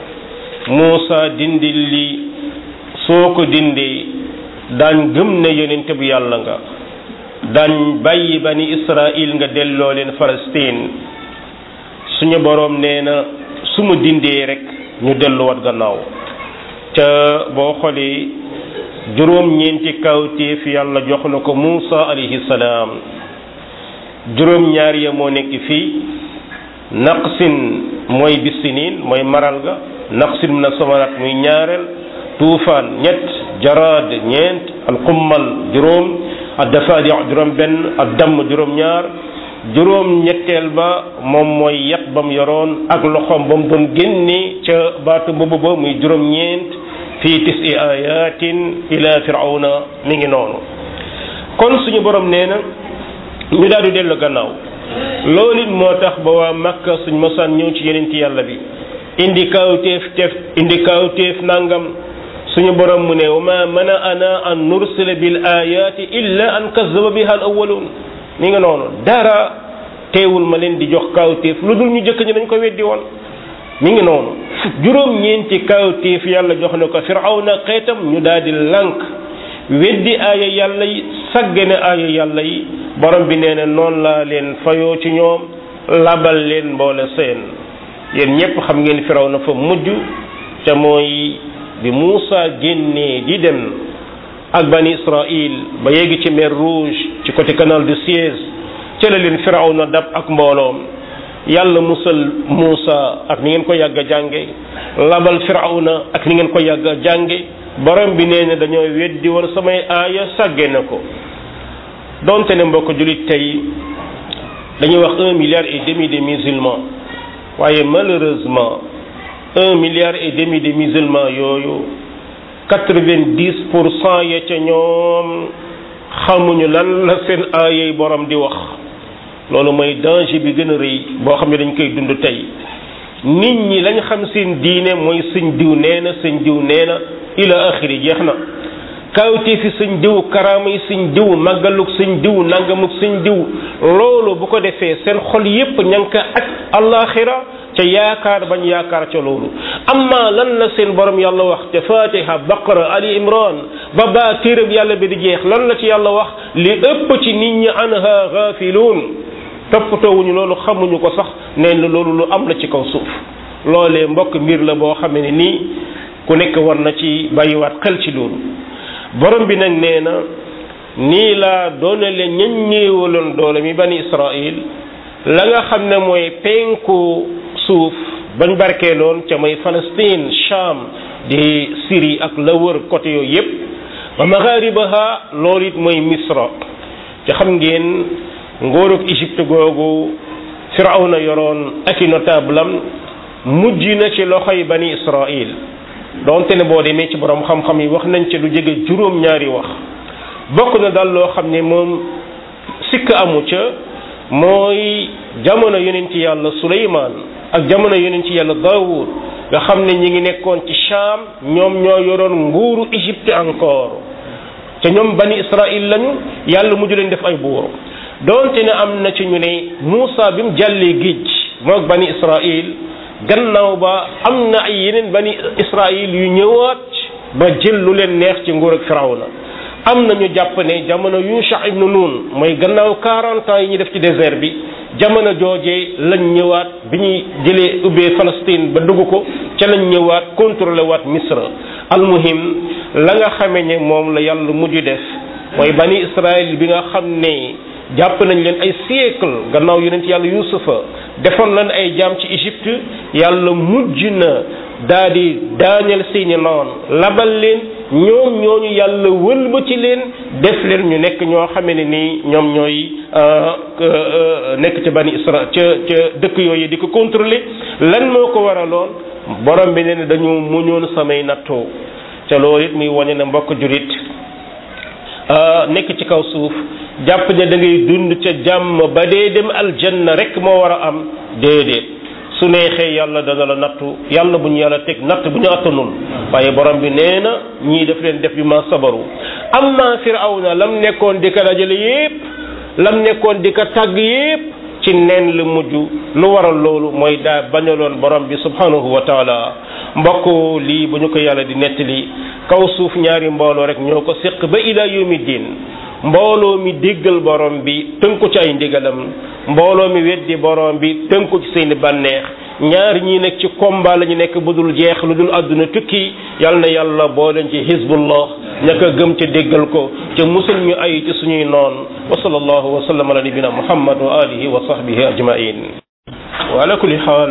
Muusa dindil li soo ko dindee daañ gëm ne yonente bu yàlla nga daañ bàyyi bani Israil nga delloo leen Palestine suñu boroom nee na su ma dindee rek ñu delluwaat gannaaw ca boo xoolee juróom-ñeenti kawtéef yàlla jox na ko Muusa alayhi salaam juróom-ñaar ya moo nekk fii naqsin mooy bisinin mooy maral ga naqsin min asamarat muy ñaareel tuufaan ñett jaraad ñeent alqummal juróom addafaadi juróom benn addamm juróom ñaar juróom ñetteel ba moom mooy yat ba mu yoroon ak loxoom ba mu doon génne ca baatu boobu ba muy juróom ñeent fii tisi ayatin ila firawna mi ngi noonu kon suñu borom nee na ñu daal di dellu gannaaw loolu it moo tax ba waa Makka suñ mosaan ñëw ci yeneen ci yàlla bi indi kawteef teef indi kawteef nangam suñu borom mu ne wa ma mana ana an nursila bil ayati illa an kazzaba biha al awwalun mi nga noonu dara teewul ma leen di jox kawteef lu dul ñu jëkk ñi dañ ko weddi woon mi ngi noonu juróom ñeenti kawteef yàlla jox na ko firawna xeetam ñu daal di lànk weddi aaya yàlla yi saggane aaya yàlla yi borom bi nee na noonu laa leen fayoo ci ñoom labal leen mboole seen yéen ñépp xam ngeen firaw na fa mujj te mooy bi Muusa génnee di dem ak bani Israil ba yegg ci mer Rouge ci côté canal de Suez ca la leen firaw na dab ak mbooloom yàlla musal Muusa ak ni ngeen ko yàgg a jànge labal firaw na ak ni ngeen ko yàgg a jànge borom bi nee na dañoo weddi woon samay aaya sàgge na ko donte ne mbokk jullit tey dañuy wax un milliard et demi de musulmans waaye malheureusement un milliard et demi de musulmans yooyu quatre-vingt-dix pour cent ya ca ñoom xamuñu lan la seen aayay borom di wax loolu mooy danger bi gën a rëy boo xam ne dañ koy dund tey nit ñi lañ xam seen diine mooy sëñ diw nee na sëñ diw nee na ila axiri jeex na kawtee fi sëñ diw karaama yi sëñ diw màggaluk sëñ diw nangamuk sëñ diw loolu bu ko defee seen xol yépp ña ngi ko ak alaxira ca yaakaar bañ yaakaar ca loolu amma lan la seen borom yàlla wax te fatiha baqara ali imran ba baa téerab yàlla bi di jeex lan la ci yàlla wax li ëpp ci nit ñi anha gaafiluun toppatoowuñu loolu xamuñu ko sax neen la loolu lu am la ci kaw suuf loolee mbokk mbir la boo xamee ne nii ku nekk war na ci bàyyiwaat xel ci loolu borom bi nag nee na nii laa doonale ñañ ñéewaloon doole mi bani israil la nga xam ne mooy penku suuf bañ barkeeloon ca mooy Palestine Cham di Syrie ak la wër côté yooyu yépp ba magharibaha loolu it mooy Misra te xam ngeen ngóorug Égypte googu Firawna yoroon ak i notable am mujj na ci loxoy bani Israil donte ne boo demee ci borom xam-xam yi wax nañ ci lu jege juróom-ñaari wax bokk na daal loo xam ne moom sikk amu ca mooy jamono yonent yàlla Suleymaan ak jamono yonent yàlla Daawud nga xam ne ñi ngi nekkoon ci Sham ñoom ñoo yoroon nguuru Égypte encore te ñoom bani Israil lañu yàlla mujj leen def ay buur donte ne am na ci ñu ne Muusa bi mu jàllee géej moog bani Israil gannaaw ba am na ay yeneen bani Israil yu ñëwaat ba jël lu leen neex ci nguur ak Firawna am na ñu jàpp ne jamono Yusha ibnu Nun mooy gannaaw 40 ans yi ñu def ci désert bi jamono joojee lañ ñëwaat bi ñuy jëlee ubbee Palestine ba dugg ko ca lañ ñëwaat contrôlé waat Misra almuhim la nga xamee ne moom la yàlla mujj def mooy bani Israël bi nga xam ne jàpp nañ leen ay siècle gannaaw yonent yàlla Yuusufa defoon nañ ay jaam ci Égypte yàlla mujj na daa di daaneel seeni noon labal leen ñoom ñooñu yàlla wëlbati leen def leen ñu nekk ñoo xamee ne nii ñoom ñooy nekk ca bani Isra ca ca dëkk yooyu di ko contrôler lan moo ko waraloon borom bi ne dañu muñoon samay nattoo ca loolu it muy wane na mbokk jurit nekk ci kaw suuf jàpp ne da ngay dund ca jàmm ba dee dem aljanna rek moo war a am déedéet su neexee yàlla dana la nattu yàlla bu ñu yàlla teg natt bu ñu attanul waaye borom bi nee na ñii daf leen def bi ma sabaru amma firawna lam nekkoon di ko dajale yépp lam nekkoon di ko tàgg yépp ci neen la mujj lu waral loolu mooy daa bañaloon borom bi subhanahu wa taala mbokk lii bu ñu ko yàlla di nettali kaw suuf ñaari mbooloo rek ñoo ko séq ba ila yawmi diin mbooloo mi déggal borom bi tënku ci ay ndigalam mbooloo mi weddi borom bi tënku ci seeni bànneex ñaar ñii nekk ci combat la ñu nekk bu dul jeex lu dul àdduna tukki yal na yàlla boo leen ci hizbullah ña ko gëm ca déggal ko ca musul ñu ay ci suñuy noon wa sallallahu wa sallam ala nabina muhammad wa alihi wa sahbihi ajmain wa ala kulli xaal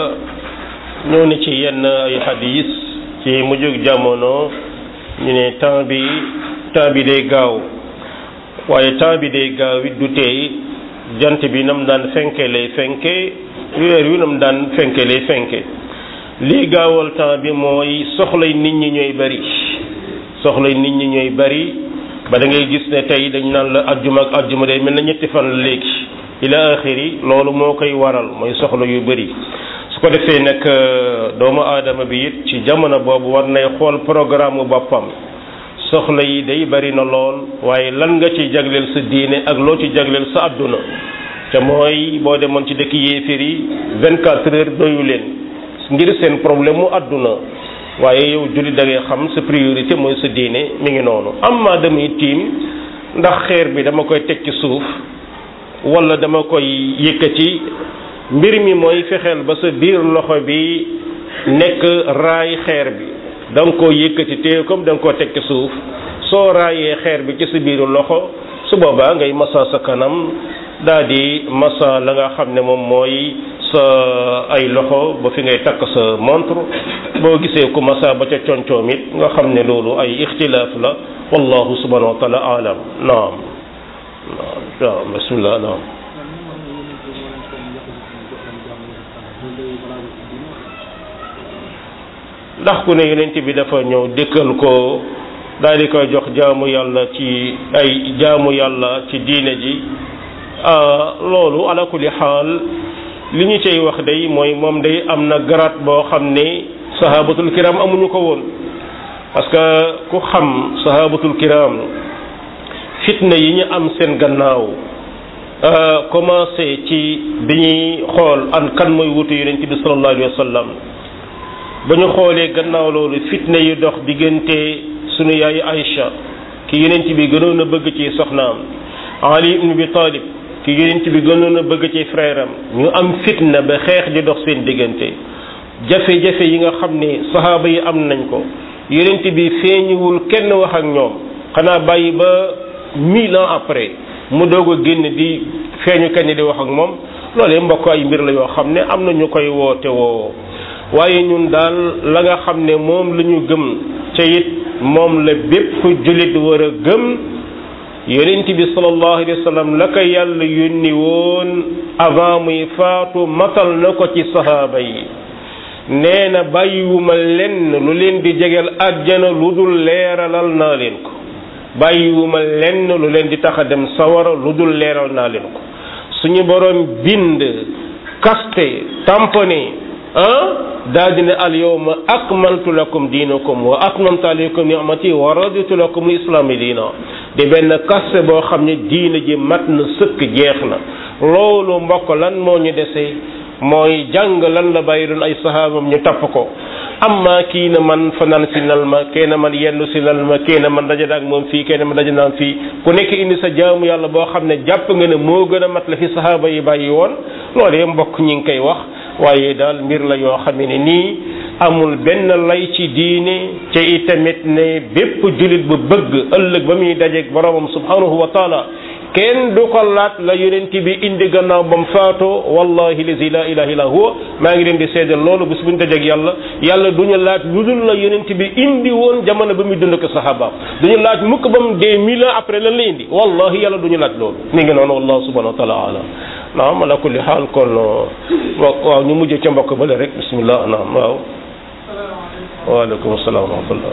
ñëw na ci yenn ay hadis ci mujjug jamono ñu ne temps bi temps bi day gaaw waaye temps bi day gaaw it du tey jant bi nam daan fenke lay fenke weer wi nam daan fenke lay fenke lii gaawal temps bi mooy soxlay nit ñi ñooy bari soxlay nit ñi ñooy bari ba da ngay gis ne tey dañ naan la ajjuma ak ajjuma day mel na ñetti fan la léegi ila axiri loolu moo koy waral mooy soxla yu bari su ko defee nag doomu aadama bi it ci jamono boobu war nay xool programme boppam soxla yi day bari na lool waaye lan nga ci jagleel sa diine ak loo ci jagleel sa àdduna te mooy boo demoon ci dëkk yéeféer yi vingt quatre heures doyu leen ngir seen problème mu àdduna waaye yow julli da ngay xam sa priorité mooy sa diine mi ngi noonu am maa damay tiim ndax xeer bi dama koy teg ci suuf wala dama koy yëkkati mbir mi mooy fexeel ba sa biir loxo bi nekk raay xeer bi da nga koo yëkkati téye comme da nga koo teg ci suuf soo raayee xeer bi ci sa biiru loxo su boobaa ngay masa sa kanam daa di masa la nga xam ne moom mooy sa ay loxo ba fi ngay takk sa montre boo gisee ku masa ba ca concoom it nga xam ne loolu ay ixtilaaf la wallahu subhanahu wa taala alam naam waaw bismillah naam ndax ku ne yonent bi dafa ñëw dëkkal ko daal di koy jox jaamu yàlla ci ay jaamu yàlla ci diine ji loolu ala kulli xaal li ñu cay wax day mooy moom day am na garaat boo xam ne sahabatul kiram amuñu ko woon parce que ku xam sahabatul kiram fitna yi ñu am seen gannaaw commencé ci bi ñuy xool an kan mooy wutu yonent bi sallallahu alayhi wa sallam ba ñu xoolee gannaaw loolu fitna yi dox diggante sunu yaay Aïcha ki yonent bi gënoon a bëgg ci soxnaam Ali ibn Abi Talib ki yonent bi gënoon a bëgg ci frère am ñu am fitna ba xeex di dox seen diggante jafe-jafe yi nga xam ne saxaaba yi am nañ ko yonent bi feeñuwul kenn wax ak ñoom xanaa bàyyi ba mille ans après mu doog a génn di feeñu kenn di wax ak moom loolee mbokk ay mbir la yoo xam ne am na ñu koy woote woo waaye ñun daal la nga xam ne moom la ñu gëm ca it moom la bépp jullit war a gëm yonent bi sallallahu alayhi wa sallam la ko yàlla yónni woon avant muy faatu matal na ko ci sahaaba yi nee na bàyyiwuma lenn lu leen di jegeel àjjana lu dul leeralal naa leen ko bàyyiwuma lenn lu leen di tax a dem sawara lu dul leeral naa leen ko suñu borom bind kaste tamponné ah daa dina al yawma akmaltu lakum diinakum wa atmamtu alaykum ni'mati wa raditu lakum islaami diina di benn kaste boo xam ne diina ji mat na sëkk jeex na loolu mbokk lan moo ñu dese mooy jàng lan la bàyyi doon ay sahaabam ñu tapp ko amma kii na man fanaan si nal ma kee na man yendu si nal ma kee na man daje ak moom fii kee na man daje naan fii ku nekk indi sa jaamu yàlla boo xam ne jàpp nga ne moo gën a mat la fi sahaaba yi bàyyi woon loolu mbokk ñi ngi koy wax waaye daal mbir la yoo xam ne nii amul benn lay ci diine ca itamit ne bépp jullit bu bëgg ëllëg ba muy dajeeg boromam subhanahu wa taala kenn du ko laat la yonent bi indi gannaaw bam faatoo wallahi lazi la ilaha illa huwa maa ngi leen di seedal loolu bis bu ñu dajeeg yàlla yàlla du ñu laaj lu dul la yonent bi indi woon jamono ba muy dund ko sahabaam du ñu laaj mukk ba mu dee mille ans après lan la indi wallahi yàlla du ñu laaj loolu mi ngi noonu wallahu subhanahu wa taala alam naam ala kulli xaal kon waaw ñu mujj ca mbokk bale rek bismillah naam waaw waaleykum salaam wa rahmatullah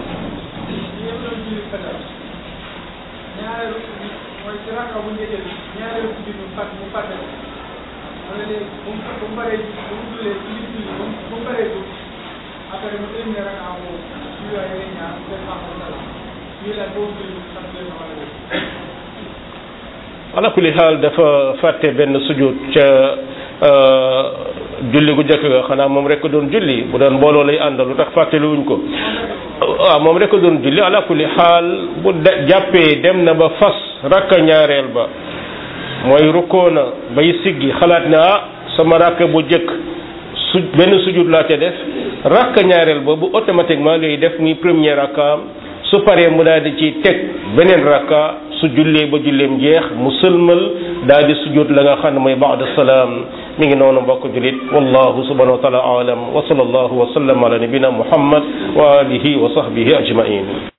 ala kulli xaal dafa fàtte benn sujud ca julli gu jëkk ga xanaa moom rek doon julli bu doon mbooloo lay àndal lu tax fàttali wuñ ko waaw moom rek doon julli ala kulli xaal bu de jàppee dem na ba fas rakka ñaareel ba mooy rukkoo na bay siggi xalaat ne ah sama rakka bu jëkk su benn sujud laa ca def rakka ñaareel ba bu automatiquement lay def muy premier rakkaam su paree mu daal di ci teg beneen rakka su jullee ba julleem jeex mu sëlmal daal di sujud la nga xam ne mooy baada salaam mi ngi noonu mbokk julit wallahu subhanahu wa taala alam wa sallallahu wa sallam ala nabina muhammad wa alihi wa sahbihi ajmain